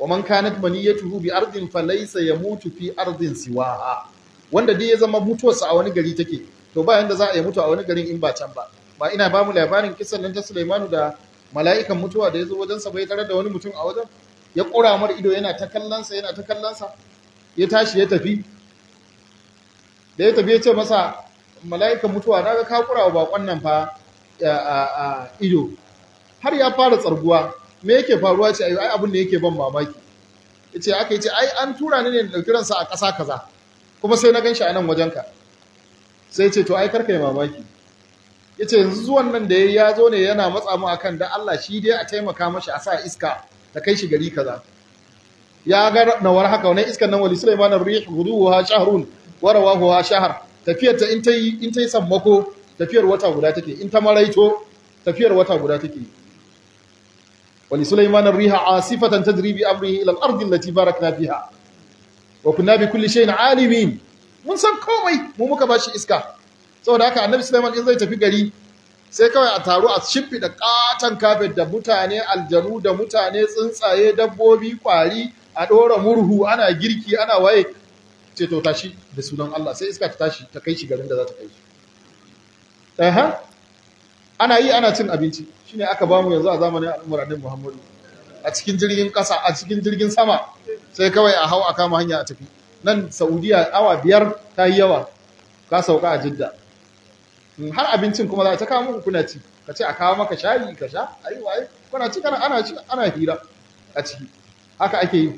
wa man kanat maniyatuhu bi ardin falaysa yamutu fi ardin siwaha wanda dai ya zama mutuwarsa a wani gari take to ba yanda za a yi mutu a wani garin in ba can ba ba ina ba mu labarin kisan nan ta Sulaimanu da mala'ikan mutuwa da ya zo wajensa bai tarar da wani mutum a wajen ya ƙura mar ido yana ta kallonsa yana ta kallonsa ya tashi ya tafi da ya tafi ya ce masa mala'ikan mutuwa na ga ka ƙura wa bakon nan fa a ido har ya fara tsarguwa me yake faruwa ce ai abin da yake ban mamaki ya ce aka yi ce ai an tura ni ne da ɗauki ransa a ƙasa kaza kuma sai na gan shi a nan wajenka sai ce to ai karka yi mamaki ya ce yanzu zuwan nan da ya zo ne yana matsa mu akan da Allah shi dai a taimaka mashi a sa iska ta kai shi gari kaza ya ga nawar haka wannan iskan nan wali Sulaiman ar-rih guduha shahrun wa rawahu shahr tafiyar ta in ta yi in ta yi sammako tafiyar wata guda take in ta maraito tafiyar wata guda take wali Sulaiman ar-rih asifatan tajri bi amrihi ila al-ardi allati barakna fiha wa kunna bi kulli shay'in alimin mun san komai mu muka bashi iska saboda haka annabi Sulaiman in zai tafi gari sai kawai a taru a shimfiɗa ƙaton kafet da mutane aljanu da mutane tsuntsaye dabbobi kwari a ɗora murhu ana girki ana waye ce to tashi da sunan Allah sai iska ta tashi ta kai shi garin da za ta kai shi Aha. ana yi ana cin abinci shine aka bamu yanzu a zamanin al'ummar annabi Muhammadu a cikin jirgin ƙasa a cikin jirgin sama sai kawai a hau a kama hanya a tafi nan Saudiya awa biyar ta yi yawa ka sauka a Jidda har abincin kuma za ta kawo muku kuna ci ka ce a kawo maka shayi ka sha ayi waye kuna ci kana ana ci ana hira a ciki haka ake yi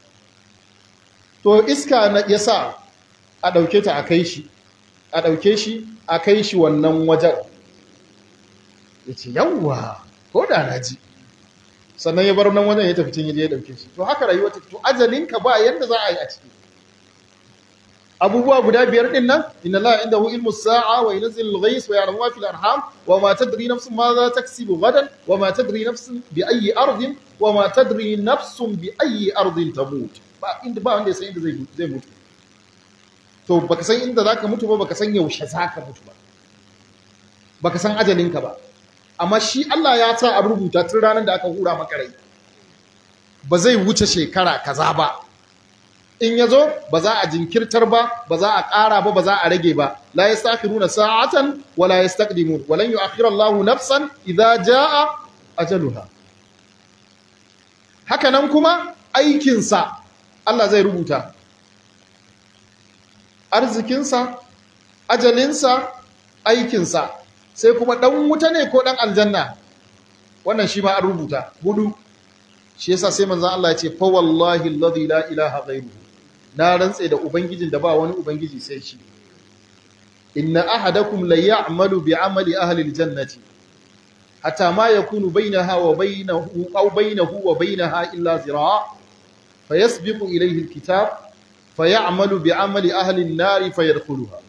to iska na yasa a dauke ta a kai shi a dauke shi a kai shi wannan wajen yace yawwa ko da na ji sannan ya bar nan wajen ya tafi cin ya dauke shi to haka rayuwa ta to ajalinka ba yanda za a yi a ciki abubuwa guda biyar din nan inna la indahu ilmu sa'a wa yunzilu al-ghayth wa ya'lamu ma fil arham wa ma tadri nafsun ma za taksibu gadan wa ma tadri nafsun bi ayyi ardin wa ma tadri nafsun bi ayyi ardin tamut ba inda ba wanda ya san inda zai zai mutu to baka san inda zaka mutu ba baka san yaushe zaka mutu ba baka san ajalinka ba amma shi Allah ya sa a rubuta tun ranar da aka hura maka rai ba zai wuce shekara kaza ba in ya zo ba za a jinkirtar ba ba za a ƙara ba ba za a rage ba la yastakhiruna sa'atan wa la yastaqdimun wa lan yu'akhkhira Allahu nafsan idza jaa ajaluha haka nan kuma aikin sa Allah zai rubuta arzikin sa ajalin sa aikin sa sai kuma dan wuta ne ko dan aljanna wannan shi ma an rubuta hudu shi yasa sai manzon Allah ya ce fa wallahi alladhi la ilaha ghairuhu na rantse da ubangijin da ba wani ubangiji sai shi inna ahadakum la ya'malu bi amali ahli aljannati hatta ma yakunu bainaha wa bainahu aw bainahu wa bainaha illa zira' fayasbiqu ilayhi alkitab fayamalu bi amali ahli an-nar fayadkhuluha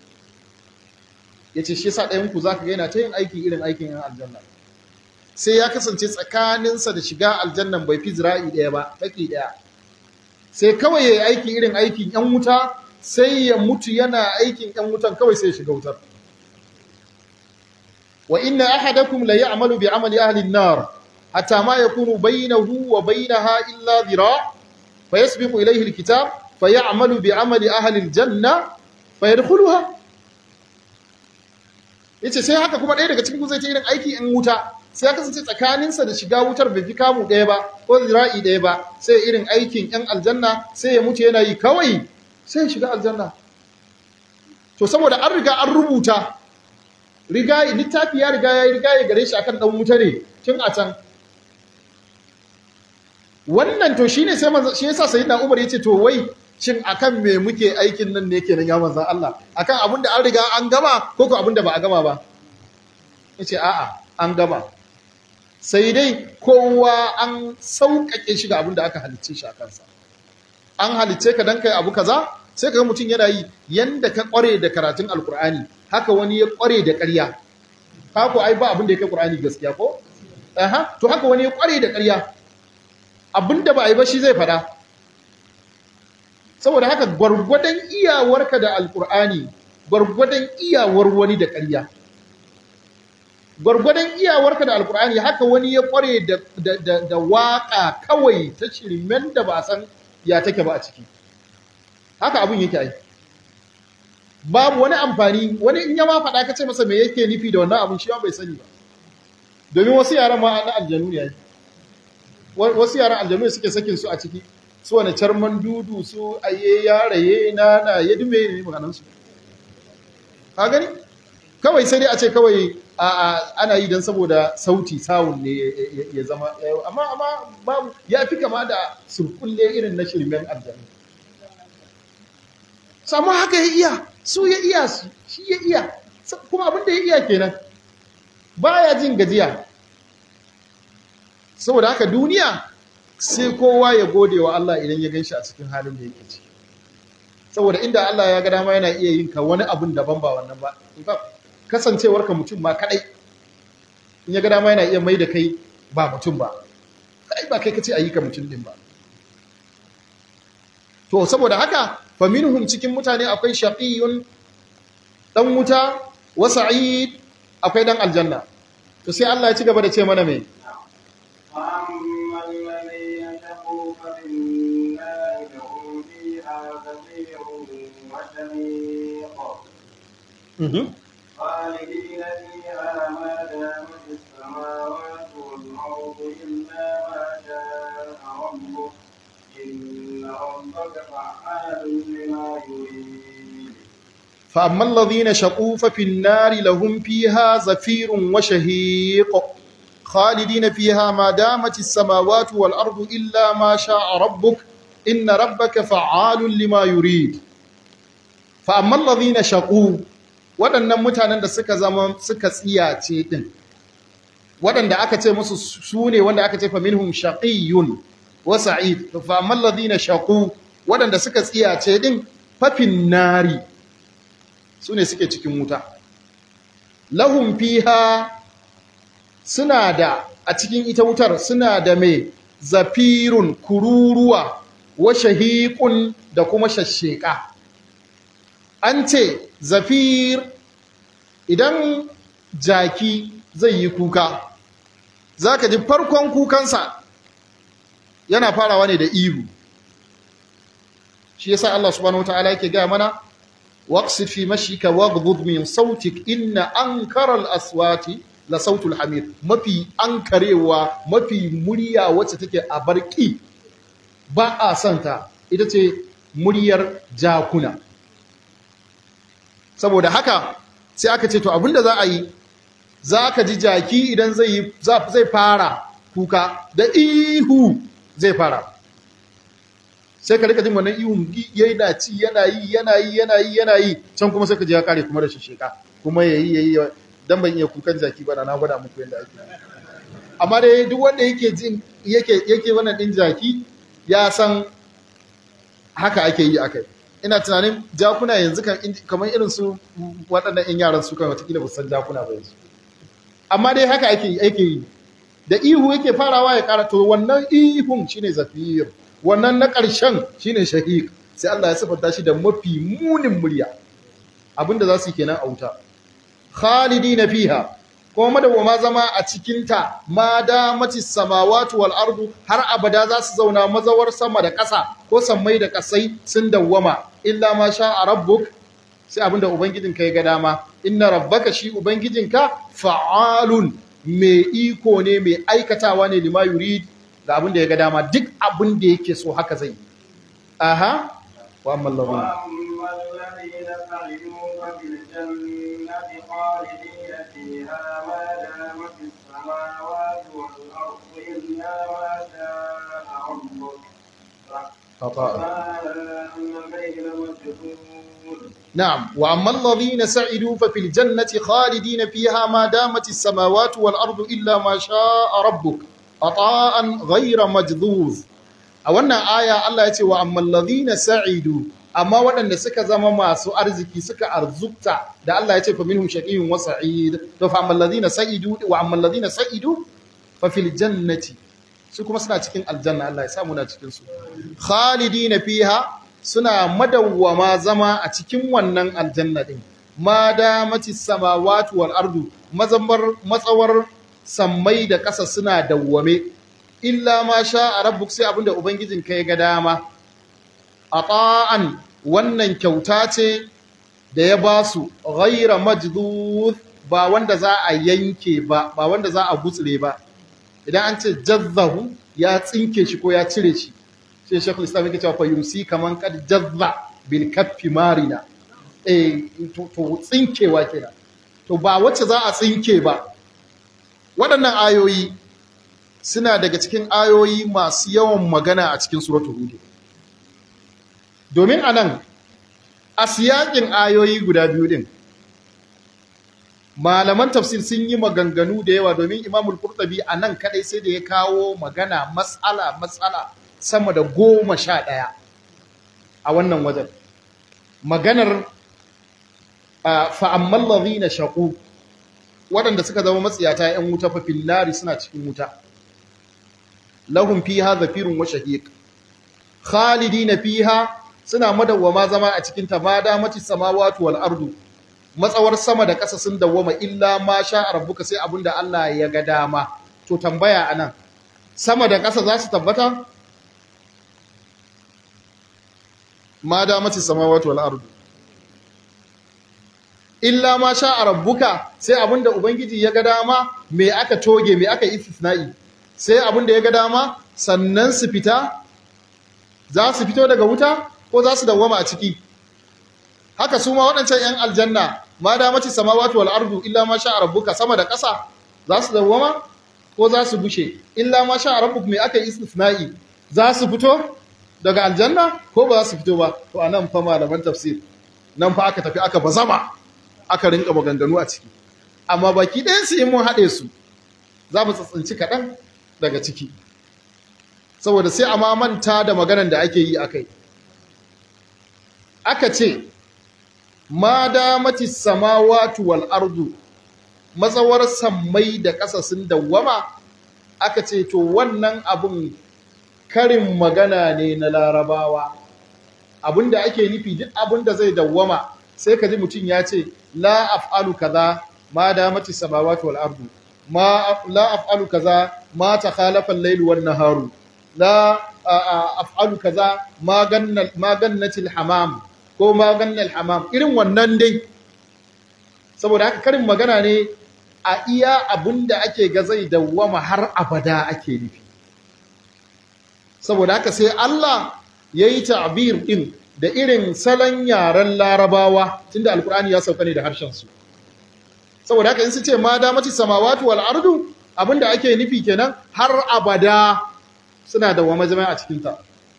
yace shi yasa ɗayan ku zaka ga yana ta yin aiki irin aikin yan aljanna sai ya kasance tsakaninsa da shiga aljannan bai fi zira'i ɗaya ba taki ɗaya sai kawai ya yi aiki irin aikin ‘yan wuta sai ya mutu yana aikin ‘yan wutan kawai sai ya shiga wutar. Wa inna ahadakum la ya'malu bi amali ahli an-nar hatta ma yakunu bainahu wa bainaha illa dhira fa yasbiqu ilayhi al-kitab fa ya'malu bi amali ahli al-janna fa yadkhuluha yace sai haka kuma ɗaya daga cikin ku zai ta irin aiki ‘yan wuta sai ya kasance tsakaninsa da shiga wutar bai fi kamu ɗaya ba ko zira'i ɗaya ba sai irin aikin ‘yan aljanna sai ya mutu yana yi kawai sai ya shiga aljanna to saboda an riga an rubuta riga littafi ya riga ya yi riga ya gare shi akan ɗan wuta ne tun a can wannan to shine sai manzo shi yasa sayyidina Umar yace to wai shin akan me muke aikin nan ne kenan ya manzon Allah akan abin da an riga an gama ko ko abin da ba a gama ba yace a'a an gama sai dai kowa an sauƙaƙe shi ga abin da aka halicce shi a kansa an halicce ka dan kai abu kaza sai ka ga mutum yana yi yanda ka ƙware da karatun alkur'ani haka wani ya ƙware da ƙarya haka ai ba abin da ya kai ƙur'ani gaskiya ko aha to haka wani ya ƙware da ƙarya abin da ba a yi ba shi zai faɗa saboda haka gwargwadon iyawarka da alkur'ani gwargwadon iyawar wani da ƙarya gwargwadon iyawarka da alkur'ani haka wani ya kware da, da, da, da waka kawai ta shirmen da ba san ya take ba a ciki haka abin yake ai babu wani amfani wani in ya ma faɗa ka ce masa me yake nufi da wannan abin shi ma bai sani ba domin wasu yaran ma na aljanu ne ai wasu yaran aljanu suke sakin su a ciki su wani carman dudu su aye yaraye na na ya dume ne maganan su ka gani kawai sai dai a ce kawai ana yi don saboda sauti sawun ne ya zama amma amma babu ya fi kama da surkulle irin na shirmen aljanu samu haka ya iya su ya iya su shi ya iya kuma abin da ya iya kenan baya jin gajiya saboda haka duniya sai kowa ya gode wa Allah idan ya ganshi a cikin halin da yake ciki saboda inda Allah ya ga dama yana iya yin ka wani abun daban ba wannan ba kasancewar ka mutum ma kadai in ya ga dama yana iya mai da kai ba mutum ba kai ba kai kace ayi ka mutum din ba to saboda haka fa minhum cikin mutane akwai shaqiyun dan wuta wa sa'id akwai dan aljanna to sai Allah ya ci gaba da ce mana me وأما الذين شقوا ففي النار لهم فيها زفير وشهيق خالدين فيها ما دامت السماوات والأرض إلا ما شاء ربك إن ربك فعال لما يريد فأما الذين شقوا ففي النار لهم فيها زفير وشهيق خالدين فيها ما دامت السماوات والأرض إلا ما شاء ربك إن ربك فعال لما يريد فأما الذين شقوا waɗannan mutanen da suka zama suka tsiyace ɗin waɗanda aka ce musu su ne wanda aka ce fa minhum shaqiyyun wa sa'id fa amma alladhina shaqu waɗanda suka tsiyace ɗin fafin nari su ne suke cikin wuta lahum fiha suna da a cikin ita wutar suna da mai zafirun kururuwa wa shahiqun da kuma shashsheka an ce zafir idan jaki zai yi kuka za ka ji farkon kukansa yana farawa ne da ihu shi yasa Allah subhanahu wataala yake gaya mana waqsid fi mashika waghdud min sautik inna ankara al-aswati la sautul hamir mafi ankarewa mafi murya wacce take a barki ba a santa ita ce muryar jakuna saboda haka sai aka ce to abinda za a yi za ka ji jaki idan zai zai fara kuka da ihu zai fara sai ka rika jin wannan ihun yana ci yana yi yana yi yana yi yana yi can kuma sai ka ji ya kare kuma da shisheka kuma yayi yayi dan ban iya kukan jaki ba na gwada muku yadda ake amma dai duk wanda yake jin yake yake wannan din jaki ya san haka ake yi akai ina tunanin jakuna yanzu kan kamar irin su waɗannan yan yaran su kan watakila ba san jakuna ba yanzu amma dai haka ake ake yi da ihu yake farawa ya ƙara to wannan ihun shine zafir wannan na ƙarshen shine shahiq sai Allah ya sifanta shi da mafi munin murya abinda za su yi kenan a wuta khalidina fiha kuma madawama zama a cikinta ma damati samawati wal ardu har abada za su zauna mazawar sama da ƙasa ko sammai da ƙasai sun dawwama illa ma sha rabbuk sai abinda ubangijinka ya ga dama inna rabbaka shi ubangijinka fa'alun mai iko ne mai aikatawa ne lima yurid ga abinda ya ga dama duk abinda yake so haka zai aha wa amman وأما الذين سعدوا ففي الجنة خالدين فيها ما دامت السماوات والأرض إلا ما شاء ربك فما بين مجهول نعم وأما الذين سعدوا ففي الجنة خالدين فيها ما دامت السماوات والأرض إلا ما شاء ربك عطاء غير مجذوذ a wannan aya Allah ya ce wa amman ladhina sa'idu amma waɗanda suka zama masu arziki suka arzukta da Allah ya ce fa minhum shaqiyyun wa sa'id to fa amman ladhina sa'idu wa amman ladhina sa'idu fa fil jannati su kuma suna cikin aljanna Allah ya sa muna cikin su khalidina fiha suna madawwama zama a cikin wannan aljanna din ma damatis samawati wal ardu mazambar matsawar sammai da ƙasa suna dawwame illa ma sha a rabbuk sai abinda ubangijin ka ya ga dama ata'an wannan kyauta ce da ya ba su ghaira majdud ba wanda za a yanke ba ba wanda za a gutsire ba idan an ce jazzahu ya tsinke shi ko ya cire shi sai shekul islam yake cewa fa yumsi kaman kad jazza bil kaffi marina eh to, to tsinkewa kenan to ba wacce za a tsinke ba waɗannan ayoyi suna daga cikin ayoyi masu yawan magana a cikin suratul hud domin anan a siyakin ayoyi guda biyu din malaman tafsir sun yi maganganu da yawa domin imamul qurtubi a nan kadai sai da ya kawo magana matsala matsala sama da goma sha ɗaya a wannan wajen maganar fa'amman lalzina shaƙu waɗanda suka zama matsiyata ‘yan wuta fafin lari suna cikin wuta lahun fiha zafirun wa shahiq khalidi na fiha suna madawwama zama a cikin ta ma damati samawatu wal ardu matsawar sama da ƙasa sun dawwama illa ma sha rabbuka sai abinda Allah ya ga dama to tambaya anan sama da ƙasa za su tabbata ma damati samawati wal ardu illa ma sha rabbuka sai abinda ubangiji ya ga dama me aka toge me aka istisna'i sai abinda ya ga dama sannan su fita za su fito daga wuta ko za su dawwama a ciki haka su ma waɗancan 'yan aljanna ma da mace samawati wal ardu illa ma sha rabbuka sama da ƙasa za su dawwama ko za su bushe illa ma sha rabbuk me aka yi istisna'i za su fito daga aljanna ko ba za su fito ba to anan fa malaman tafsir nan fa aka tafi aka bazama aka rinka maganganu a ciki amma baki ɗayan su in mun haɗe su za mu tsatsinci kaɗan daga ciki saboda sai a ma manta da maganan da ake yi akai aka ce ma damati samawati wal ardu matsawar sammai da ƙasa sun dawwama aka ce to wannan abun karin magana ne na larabawa abinda ake nufi duk abinda zai dawwama sai ka ji mutum ya ce la af'alu kaza ma damati samawati wal ardu ma la af'alu kaza ma takhalafa al-layl wan naharu la af'alu kaza ma ganna ma gannatil hamam ko maganin hamam irin wannan dai saboda haka karin magana ne a iya abin da ake ga zai dawwama har abada ake nufi saboda haka sai Allah ya yi ta'bir ɗin da irin salon yaren larabawa tunda alkur'ani ya sauka ne da harshensu saboda haka in su ce ma damati samawati wal ardu abin da ake nufi kenan har abada suna dawwama jama'a a cikinta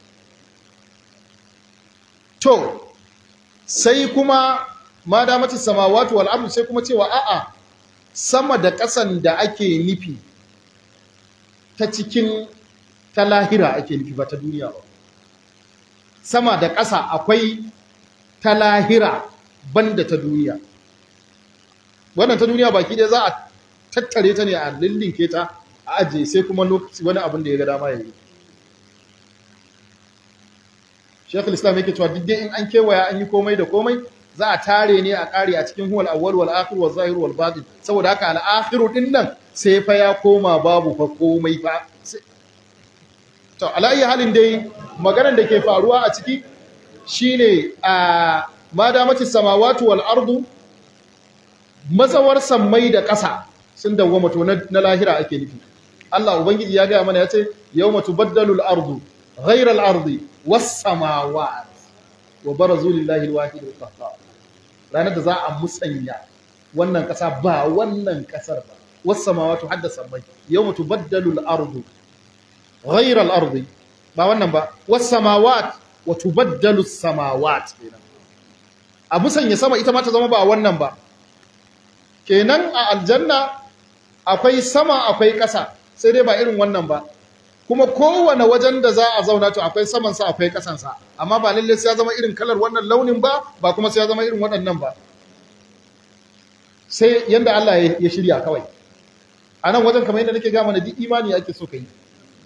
to sai kuma ma damati samawati wal ardu sai kuma cewa a'a sama da ƙasan da ake nufi ta cikin ta lahira ake nufi ba ta duniya ba sama da ƙasa akwai ta lahira banda ta duniya wannan ta duniya baki ɗaya za a tattare ta ne a lillinke ta a ajiye sai kuma lokaci wani abin da ya ga dama ya yi Shekul Islam yake cewa duk dai in an kewaya an yi komai da komai za a tare ne a ƙare a cikin huwal awwal wal akhir wal zahir wal batin saboda haka al akhiru din nan sai fa ya koma babu fa komai fa to alayi halin dai maganar da ke faruwa a ciki shine a madamati samawati wal ardu mazawar sammai da ƙasa sun dawwama to na lahira ake nufi Allah ubangiji ya ga mana ya ce yawma tubaddalu al ardu ghayra al ardi wasamawat wa barazu lillahi alwahid alqahhar ranar da za a musanya wannan kasa ba wannan kasar ba wasamawatu hadda samai yawma tubaddalu al-ardu ghayra al-ardi ba wannan ba wasamawat wa tubaddalu as-samawat kenan a musanya sama ita ma ta zama ba wannan ba kenan a aljanna akwai sama akwai kasa sai dai ba irin wannan ba kuma kowane wajen da za a zauna to akwai samansa akwai kasansa amma ba lalle sai ya zama irin kalar wannan launin ba ba kuma sai ya zama irin waɗannan ba sai yanda Allah ya shirya kawai a nan wajen kamar yadda nake gama na duk imani ake so ka yi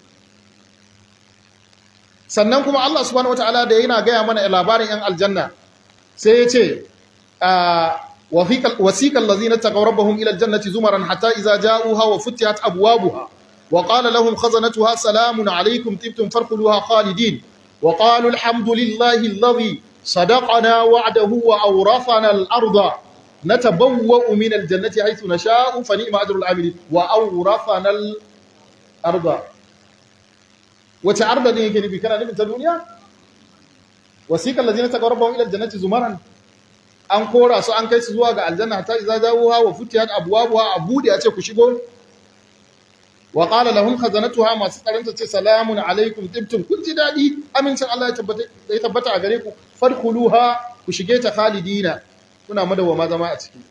sannan kuma Allah subhanahu wataala da yana gaya mana labarin yan aljanna sai ya ce wasiqal ladzina taqaw rabbahum ila aljannati zumaran hatta idza ja'uha wa futihat abwabuha wa qala lahum khazanatuha salamun alaykum tibtum farkhuluha khalidin wa qalu alhamdulillahi alladhi sadaqana wa'dahu wa awrathana al-arda natabawwa'u min aljannati haythu nasha'u fa ni'ma ajrul amilin wa awrathana al-arda wace arda ne yake nufi kana nufin ta duniya wasiqal ladzina taqaw rabbahum ila aljannati zumaran an kora su an kai su zuwa ga aljanna ta iza zawuha wa futiyat abwabuha abude ya ce ku shigo wa qala lahum khazanatuha masu tsaranta ce salamun alaikum tibtum kun ji dadi amincin Allah ya tabbata ya tabbata a gare ku fadkhuluha ku shige ta khalidina kuna madawama zama a ciki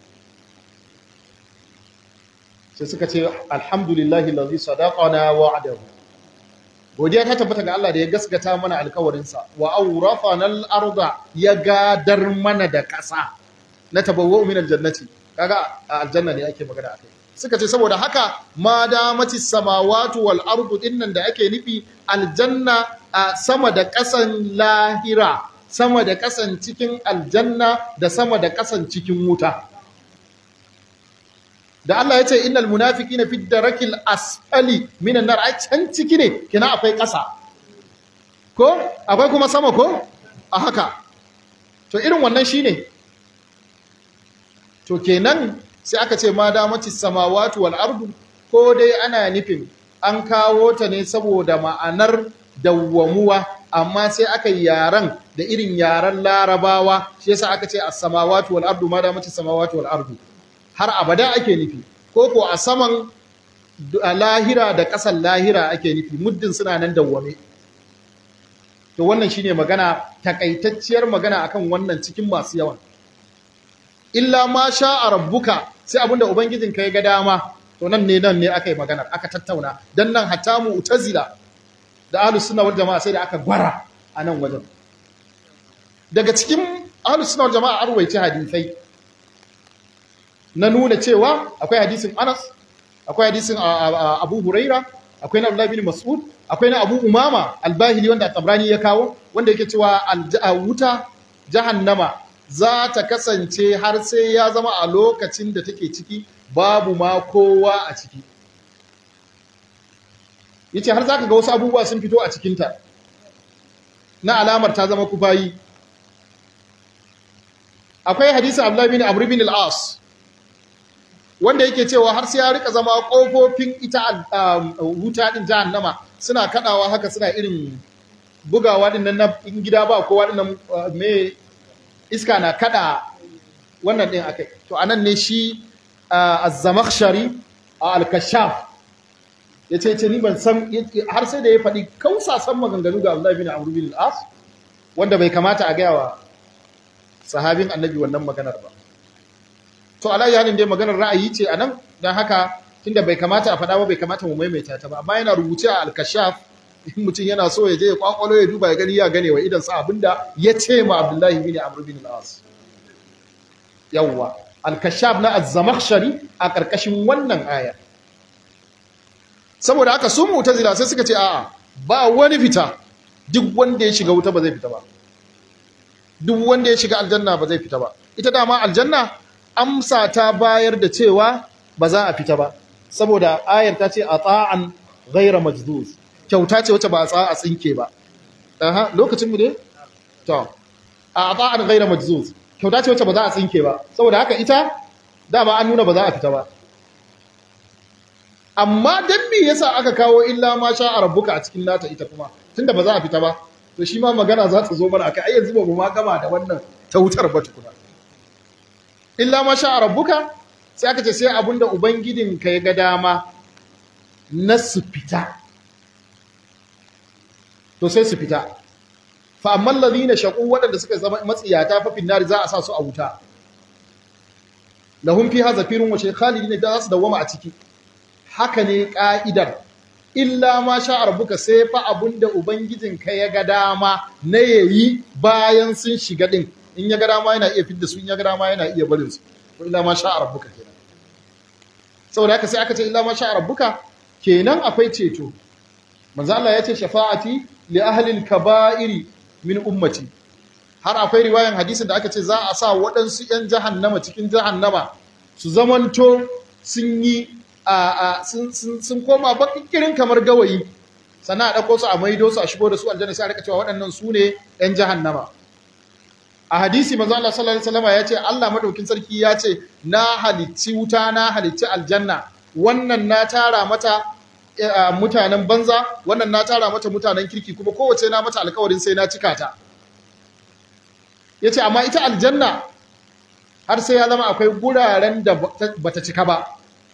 sai suka ce alhamdulillahi allazi sadaqana wa'adahu godiya ta tabbata ga Allah da ya gaskata mana alkawarinsa wa awrafana al-arda ya gadar mana da ƙasa na tabawwa min aljannati kaga a aljanna ne ake magana akai suka ce saboda haka ma damati samawati wal ardu dinnan da ake nufi aljanna a sama da ƙasan lahira sama da ƙasan cikin aljanna da sama da ƙasan cikin wuta da Allah ya ce innal munafiqina fi darakil asfali minan nar ai can ciki ne kina akwai ƙasa ko akwai kuma sama ko a haka to irin wannan shine to kenan sai aka ce ma damati samawati wal ardu ko dai ana nufin an kawo ta ne saboda ma'anar dawwamuwa amma sai aka yi yaran da irin yaran larabawa shi yasa aka ce as-samawati wal ardu ma damati samawati wal ardu har abada ake nufi ko ko a saman lahira da ƙasan lahira ake nufi muddin suna nan dawwame to wannan shine magana takaitacciyar magana akan wannan cikin masu yawan illa ma sha a rabbuka sai abinda ubangijinka ya ga dama to nan ne nan ne aka yi maganar aka tattauna dan nan hatta mu utazila da ahlus sunna wal jama'a sai da aka gwara a nan wajen daga cikin ahlus sunna wal jama'a an ruwaici hadisai na nuna cewa akwai hadisin Anas akwai hadisin Abu Huraira akwai na Abdullah bin Mas'ud akwai na Abu Umama al-Bahili wanda Tabrani ya kawo wanda yake cewa wuta jahannama za ta kasance har sai ya zama a lokacin da take ciki babu ma kowa a ciki yace har zaka ga wasu abubuwa sun fito a cikinta na alamar ta zama kufayi akwai hadisin Abdullah bin Amr bin al-As wanda yake cewa har sai ya rika zama kofofin ita wuta din jahannama suna kadawa haka suna irin bugawa din nan in gida ba kowa din nan me iska na kada wannan din akai to anan ne shi az-zamakhshari al-kashaf yace ce ni ban san har sai da ya faɗi kausasan maganganu ga Abdullah bin Amr bin al-As wanda bai kamata a gaya wa sahabin annabi wannan maganar ba to ala yanin dai maganar ra'ayi ce anan dan haka tunda bai kamata a faɗa ba bai kamata mu maimaita ta ba amma yana rubuce a al-kashaf in mutum yana so ya je ya kwakwalo ya duba ya gani ya gane wa idan sa abinda ya ce ma Abdullahi bin Amr bin al-As yawwa al-kashaf na az-zamakhshari a karkashin wannan aya saboda haka su mu'tazila sai suka ce a'a ba wani fita duk wanda ya shiga wuta ba zai fita ba duk wanda ya shiga aljanna ba zai fita ba ita dama aljanna amsa ta bayar da cewa ba za a fita ba saboda ayar ta ce ata'an ghayra majduz kyauta ce wacce ba a tsaya a tsinke ba aha lokacin mu ne to a ata'an ghayra majduz kyauta ce wacce ba za a tsinke ba saboda haka ita dama an nuna ba za a fita ba amma dan me yasa aka kawo illa ma sha rabbuka a cikin nata ita kuma tunda ba za a fita ba to shi ma magana za ta zo mana akai ai yanzu ba mu ma gama da wannan ta wutar ba tukuna illa ma sha rabbuka sai aka ce sai abinda ubangidinka ya ga dama na su fita to sai su fita fa amma allazina shaqu wadanda suka zama matsiyata fa finnar za a sa su a wuta lahum fiha zafirun wa shaykhalidin da su dawama a ciki haka ne ka'idar illa ma sha rabbuka sai fa abinda ubangijinka ya ga dama na yayi bayan sun shiga din in ya ga dama yana iya fidda su in ya ga dama yana iya barin su ko illa ma sha rabbuka kenan saboda haka sai aka ce illa ma sha rabbuka kenan akwai ceto manzo Allah ya ce shafa'ati li ahli al-kaba'iri min ummati har akwai riwayan hadisin da aka ce za a sa waɗansu 'yan jahannama cikin jahannama su zamanto sun yi a sun sun koma bakikirin kamar gawayi sannan a ɗauko su a maido su a shigo da su aljanna sai a rika cewa waɗannan su ne 'yan jahannama a hadisi manzo Allah sallallahu alaihi wasallam ya ce Allah madaukin sarki ya ce na halicci wuta na halicci aljanna wannan na tara mata mutanen banza wannan na tara mata mutanen kirki kuma kowace na mata alkawarin sai na cika ta yace amma ita aljanna har sai ya zama akwai guraren da bata cika ba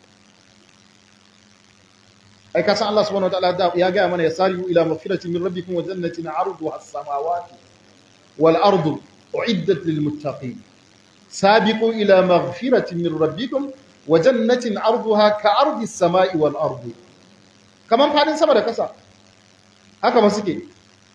ai kasan Allah subhanahu wataala ya ga mana yasari'u ila maghfiratin min rabbikum wa jannatin 'arduha as-samawati wal ardu uiddat lil muttaqin sabiqu ila maghfiratin min rabbikum wa jannatin 'arduha ka 'ardi as-sama'i wal ardi kaman fadin sama da kasa haka ba suke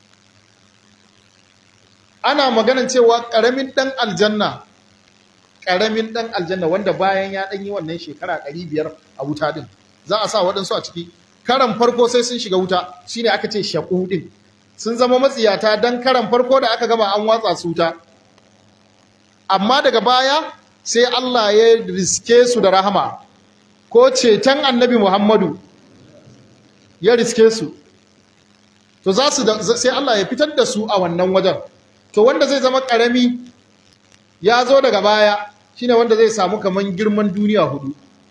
ana maganan cewa karamin dan aljanna karamin dan aljanna wanda bayan ya dan yi wannan shekara 500 a wuta din za a sa waɗansu a ciki karan farko sai sun shiga wuta shine aka ce shaƙu ɗin sun zama matsiyata don karan farko da aka gama an watsa su wuta amma daga baya sai Allah ya riske su da rahama ko ceton annabi Muhammadu ya riske su to za su sai Allah ya fitar da su a wannan wajen to wanda zai zama ƙarami ya zo daga baya shine wanda zai samu kaman girman duniya hudu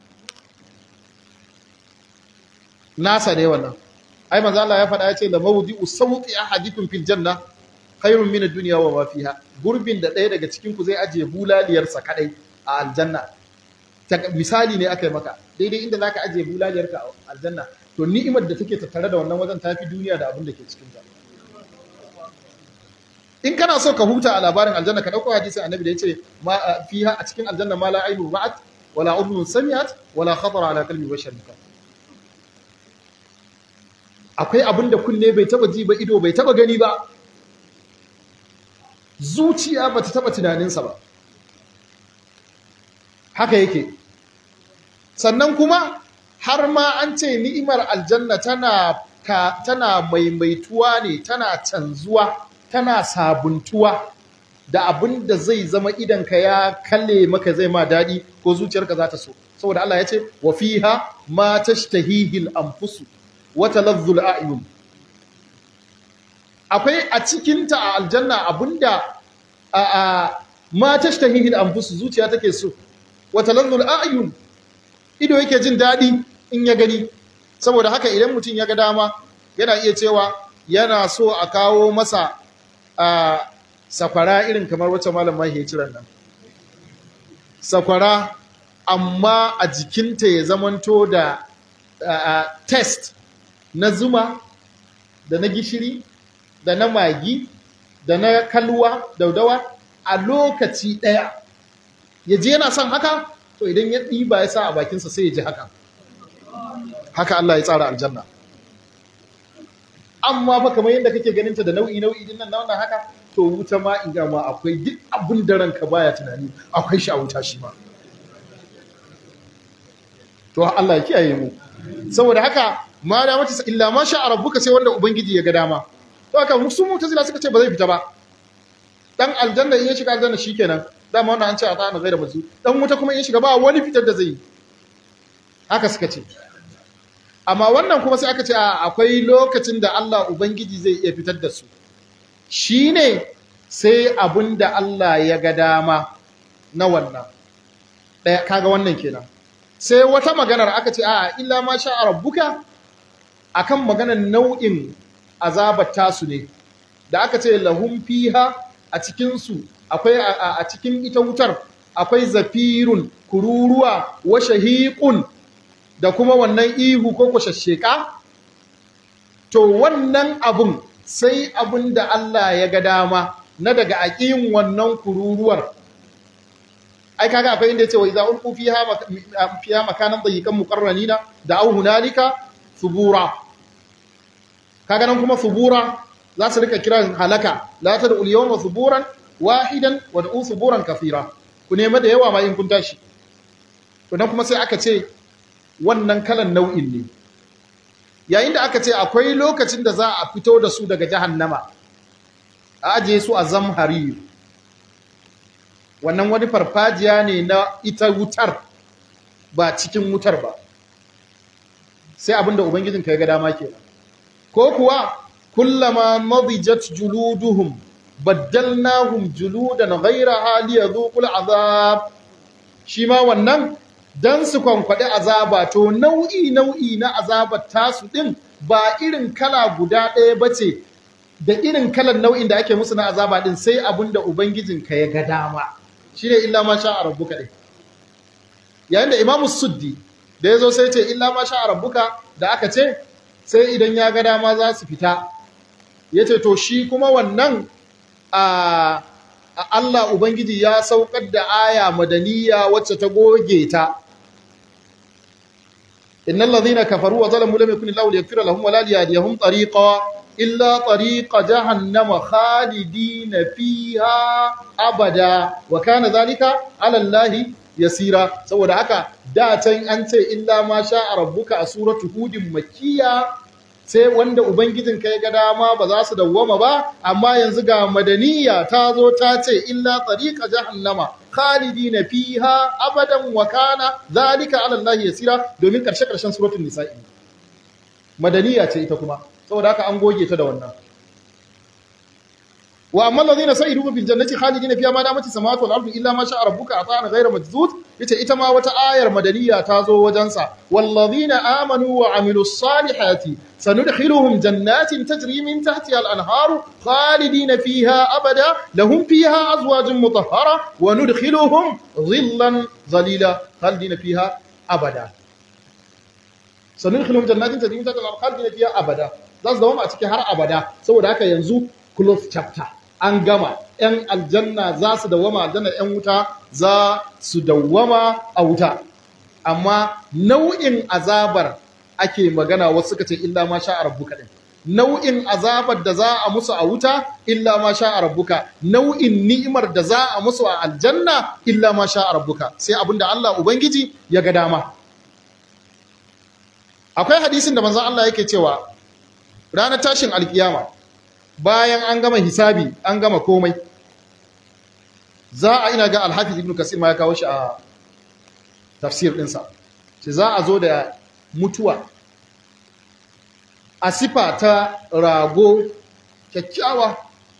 nasa ne wannan ai manzo Allah ya faɗa ya ce la mawdi'u sawti ahadikum fil janna khairun min ad-dunya wa ma fiha gurbin da ɗaya daga cikin ku zai aje bulaliyar sa kadai a aljanna misali ne aka yi maka daidai inda zaka aje bulaliyar ka a aljanna to ni'imar da take tattare da wannan wajen tafi duniya da abin da ke cikin ta in kana so ka huta a labarin aljanna ka dauko hadisin annabi da yace ma fiha a cikin aljanna ma la ainu ra'at wala udhun sami'at wala khatara ala qalbi basharin akwai abin da kunne bai taba ji ba ido bai taba gani ba zuciya ba ta taba tunaninsa ba haka yake sannan kuma har ma an ce ni'imar aljanna tana ka, tana maimaituwa ne tana canzuwa tana sabuntuwa da abin da zai zama idanka ya kalle maka zai ma daɗi ko zuciyarka za ta so saboda Allah ya ce wa fiha ma tashtahihil anfusu wata lazzul a'yun akwai a cikinta a aljanna abinda a a ma tashtahihi al-anfus zuciya take so wata lazzul a'yun ido yake jin dadi in ya gani saboda haka idan mutum ya ga dama yana iya cewa yana so a kawo masa a sakwara irin kamar wacce malam mahi ya ciran nan sakwara amma a jikinta ya zamanto da test na zuma da na gishiri da na magi da na kalwa daudawa a lokaci ɗaya ya je yana son haka to idan ya ɗiba ya sa a bakinsa sai ya ji haka haka Allah ya tsara aljanna amma fa kamar yadda kake ganinta da nau'i nau'i din nan na wannan haka to wuta ma in ma akwai duk abin da ranka baya tunani akwai shi a wuta shi ma to Allah ya kiyaye mu saboda haka ma da mace illa ma sha rabbuka sai wanda ubangiji ya ga dama to haka musu mutazila suka ce ba zai fita ba dan aljanna in ya shiga aljanna shikenan dama wannan an ce a ta'ana gaira mazu dan wuta kuma in shiga ba wani fitar da zai yi haka suka ce amma wannan kuma sai aka ce akwai lokacin da Allah ubangiji zai iya fitar da su shine sai abin da Allah ya ga dama na wannan ɗaya kaga wannan kenan sai wata maganar aka ce a illa ma sha rabbuka akan maganar nau'in azabar tasu ne da aka ce lahum fiha a cikin su akwai a cikin ita wutar akwai zafirun kururuwa wa shahiqun da kuma wannan ihu ko kwashasheka to wannan abun sai abun da Allah ya ga dama na daga aƙin wannan kururuwar ai kaga akwai inda yace wa idza ulqu fiha fiha makanan dayiqan muqarranina da au hunalika subura kaga nan kuma subura za su rika kiran halaka la tad'u al-yawma suburan wahidan wa da'u suburan kathira ku nema da yawa ma in kun tashi to nan kuma sai aka ce wannan kalan nau'in ne yayin da aka ce akwai lokacin da za a fito da su daga jahannama a ajiye su a zamhari wannan wani farfajiya ne na ita wutar ba cikin wutar ba sai abinda ubangijinka ya ga dama kenan ko kuwa kullama madijat juluduhum baddalnahum juludan ghayraha liyadhuqul azab shi ma wannan dan su kwankwaɗi azaba to nau'i nau'i na azabar tasu ɗin ba irin kala guda ɗaya ba ce da irin kalan nau'in da ake musu na azaba ɗin sai abin da Ubangijinka ya ga dama shi ne illa ma sha a rabbuka ɗin yayin da imamu suddi da ya zo sai ce illa ma sha a rabbuka da aka ce sai idan ya ga dama za su fita ya ce to shi kuma wannan a Allah Ubangiji ya saukar da aya madaniya wacce ta goge ta innal ladhina kafaru wa zalamu lam yakun Allahu liyaghfira lahum wa la liyahdihum tariqa illa tariqa jahannama khalidina fiha abada wa kana dhalika ala Allahi yasira saboda haka da can an ce illa ma sha rabbuka a suratu hudin makkiya sai wanda ubangijinka ya ga dama ba za su dawwama ba amma yanzu ga madaniya ta zo ta ce illa tariqa jahannama khalidina fiha abadan wa kana zalika ala Allah yasira domin karshe karshen suratul nisa'i madaniya ce ita kuma saboda haka an goge ta da wannan wa amma alladhina sa'idu fil jannati khalidina fiha ma damat samawati wal ardu illa ma sha'a rabbuka ata'ana ghayra majzuz yace ita ma wata ayar madaniya ta zo wajen sa walladhina amanu wa amilus salihati sanudkhiluhum jannatin tajri min tahtiha al anharu khalidina fiha abada lahum fiha azwajun mutahhara wa nudkhiluhum dhillan zalila khalidina fiha abada sanudkhiluhum jannatin tajri min tahtiha al anharu khalidina fiha abada za su zama a cikin har abada saboda haka yanzu close chapter an gama ‘yan aljanna za su dawama aljanna ‘yan wuta za su dawama a wuta amma nau'in azabar ake magana wasu suka ce illa ma sha rabbuka din nau'in azabar da za a musu a wuta illa ma sha rabbuka nau'in ni'imar da za a musu a aljanna illa ma sha rabbuka sai abinda Allah ubangiji ya ga dama akwai hadisin da manzon Allah yake cewa ranar tashin alkiyama bayan an gama hisabi an gama komai za a ina ga alhafiz ibn kasir ma ya kawo shi a tafsir ɗinsa ce za a zo da mutuwa a sifa ta rago kyakkyawa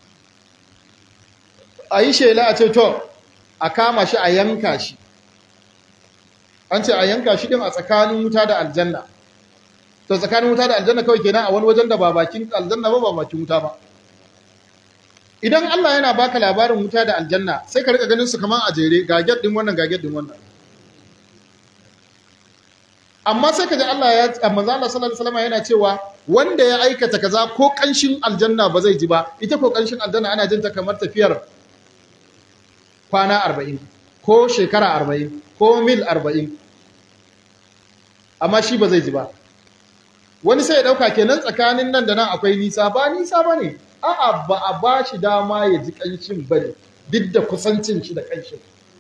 a yi shela a ce to a kama shi a yanka shi an ce a yanka shi ɗin a tsakanin wuta da aljanna to tsakanin wuta da aljanna kawai kenan a wani wajen da ba bakin aljanna ba ba bakin wuta ba idan Allah yana baka labarin wuta da aljanna sai ka rika ganin su kaman a jere ga din wannan ga din wannan amma sai ka ji Allah ya manzo Allah sallallahu alaihi wasallam yana cewa wanda ya aikata kaza ko kanshin aljanna ba zai ji ba ita ko kanshin aljanna ana jin ta kamar tafiyar kwana 40 ko shekara 40 ko mil 40 amma shi ba zai ji ba wani sai ya dauka kenan tsakanin nan da nan akwai nisa ba nisa bane a'a ba a ba shi dama ya ji kanshin bane duk da kusancin shi da kanshin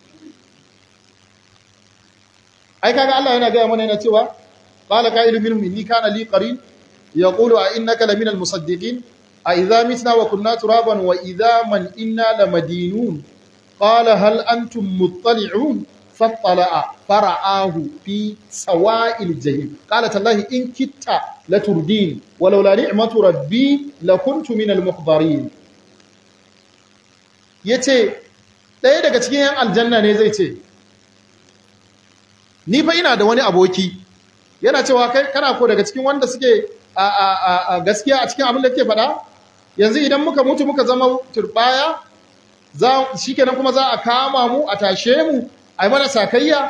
ai kaga Allah yana gaya mana yana cewa qala qailu minhum inni kana li qarin yaqulu a innaka lamina almusaddiqin a idza mitna wa kunna turaban wa idza man inna lamadinun qala hal antum muttali'un fattala'a fara'ahu fi sawa'il jahim qala tallahi in kitta laturdin walau la ni'matu rabbi lakuntu minal muhdarin yace ɗaya daga cikin yan aljanna ne zai ce ni fa ina da wani aboki yana cewa kai kana ko daga cikin wanda suke a a a gaskiya a cikin abin da kake faɗa yanzu idan muka mutu muka zama turbaya za shikenan kuma za a kama mu a tashe mu ai mana sakayya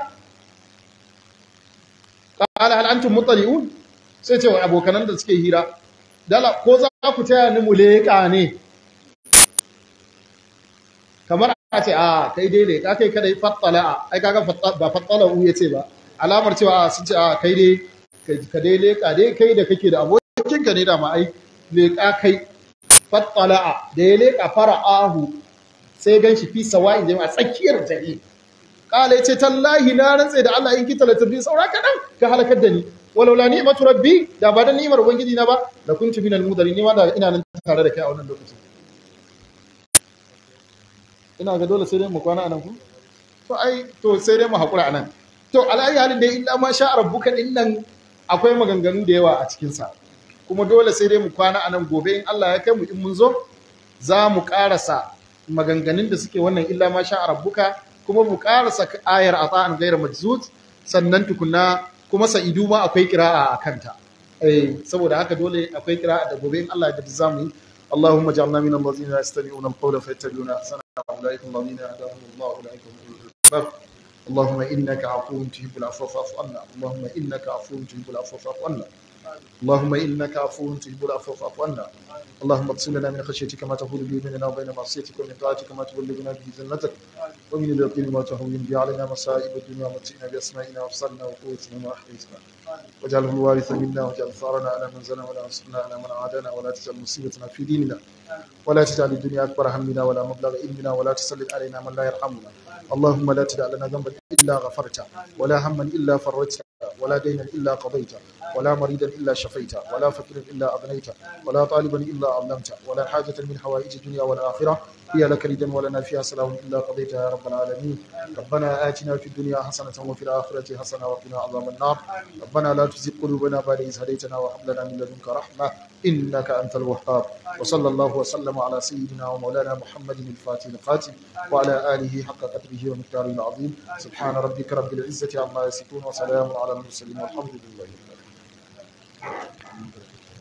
qala hal antum muttali'un sai ce wa abokanan da suke hira dala ko za ku taya ni mu leƙa ne kamar a ce a kai dai leƙa kai kada fattala ai kaga ba fattala u yace ba alamar cewa sun ce a kai dai ka dai leƙa dai kai da kake da abokin ka ne da ma ai leƙa kai fattala da ya leƙa fara'ahu sai gan shi fi sawa'in jami'a tsakiyar jami'a kala yace tallahi na rantse da Allah in kita la tabi saura kadan ka halakar da ni walau la ni'matu rabbi da ba da ni'mar ubangiji na ba da kuntu minal mudarin ni ma da ina nan tare da kai a wannan lokacin ina ga dole sai dai mu kwana anan ku to ai to sai dai mu haƙura anan to ala'ayi halin da illa ma sha rabbuka din nan akwai maganganu da yawa a cikin sa kuma dole sai dai mu kwana anan gobe in Allah ya kai mu in mun zo za mu ƙarasa maganganun da suke wannan illa ma sha rabbuka kuma mu ƙarasa ayar ata'an ghayra majzud sannan tukunna kuma sa'idu ma akwai kira'a a kanta eh saboda haka dole akwai kira'a da gobe in Allah ya za mu yi اللهم اجعلنا من الذين يستمعون القول فيتبعون احسنه اولئك الذين هداهم الله اولئك هم اولو الالباب اللهم انك عفو تحب العفو فاعف عنا اللهم انك عفو تحب العفو فاعف عنا اللهم انك عفو تحب العفو فاعف عنا اللهم اقسم لنا من خشيتك ما تحول به بيننا وبين معصيتك ومن طاعتك ما تبلغنا به جنتك ومن اليقين ما تهون به علينا مصائب الدنيا ومتعنا باسمائنا وابصارنا وقوتنا ما احييتنا واجعله الوارث منا واجعل ثارنا على من زنا ولا انصرنا على من عادانا ولا تجعل مصيبتنا في ديننا ولا تجعل الدنيا اكبر همنا ولا مبلغ علمنا ولا تسلط علينا من لا يرحمنا اللهم لا تدع لنا ذنبا الا غفرته ولا هما الا فرجته ولا دينا الا قضيته ولا مريدا الا شفيته ولا فقيرا الا اغنيته ولا طالبا الا علمته ولا حاجه من حوائج الدنيا والاخره هي لك ردا ولنا فيها سلام الا قضيتها يا رب العالمين ربنا اتنا في الدنيا حسنه وفي الاخره حسنه وقنا عذاب النار ربنا لا تزغ قلوبنا بعد إذ هديتنا وهب لنا من لدنك رحمه انك انت الوهاب وصلى الله وسلم على سيدنا ومولانا محمد الفاتح القاتل وعلى اله حق قدره ومقداره العظيم سبحان ربك رب العزه عما يصفون وسلام على المرسلين والحمد لله رب العالمين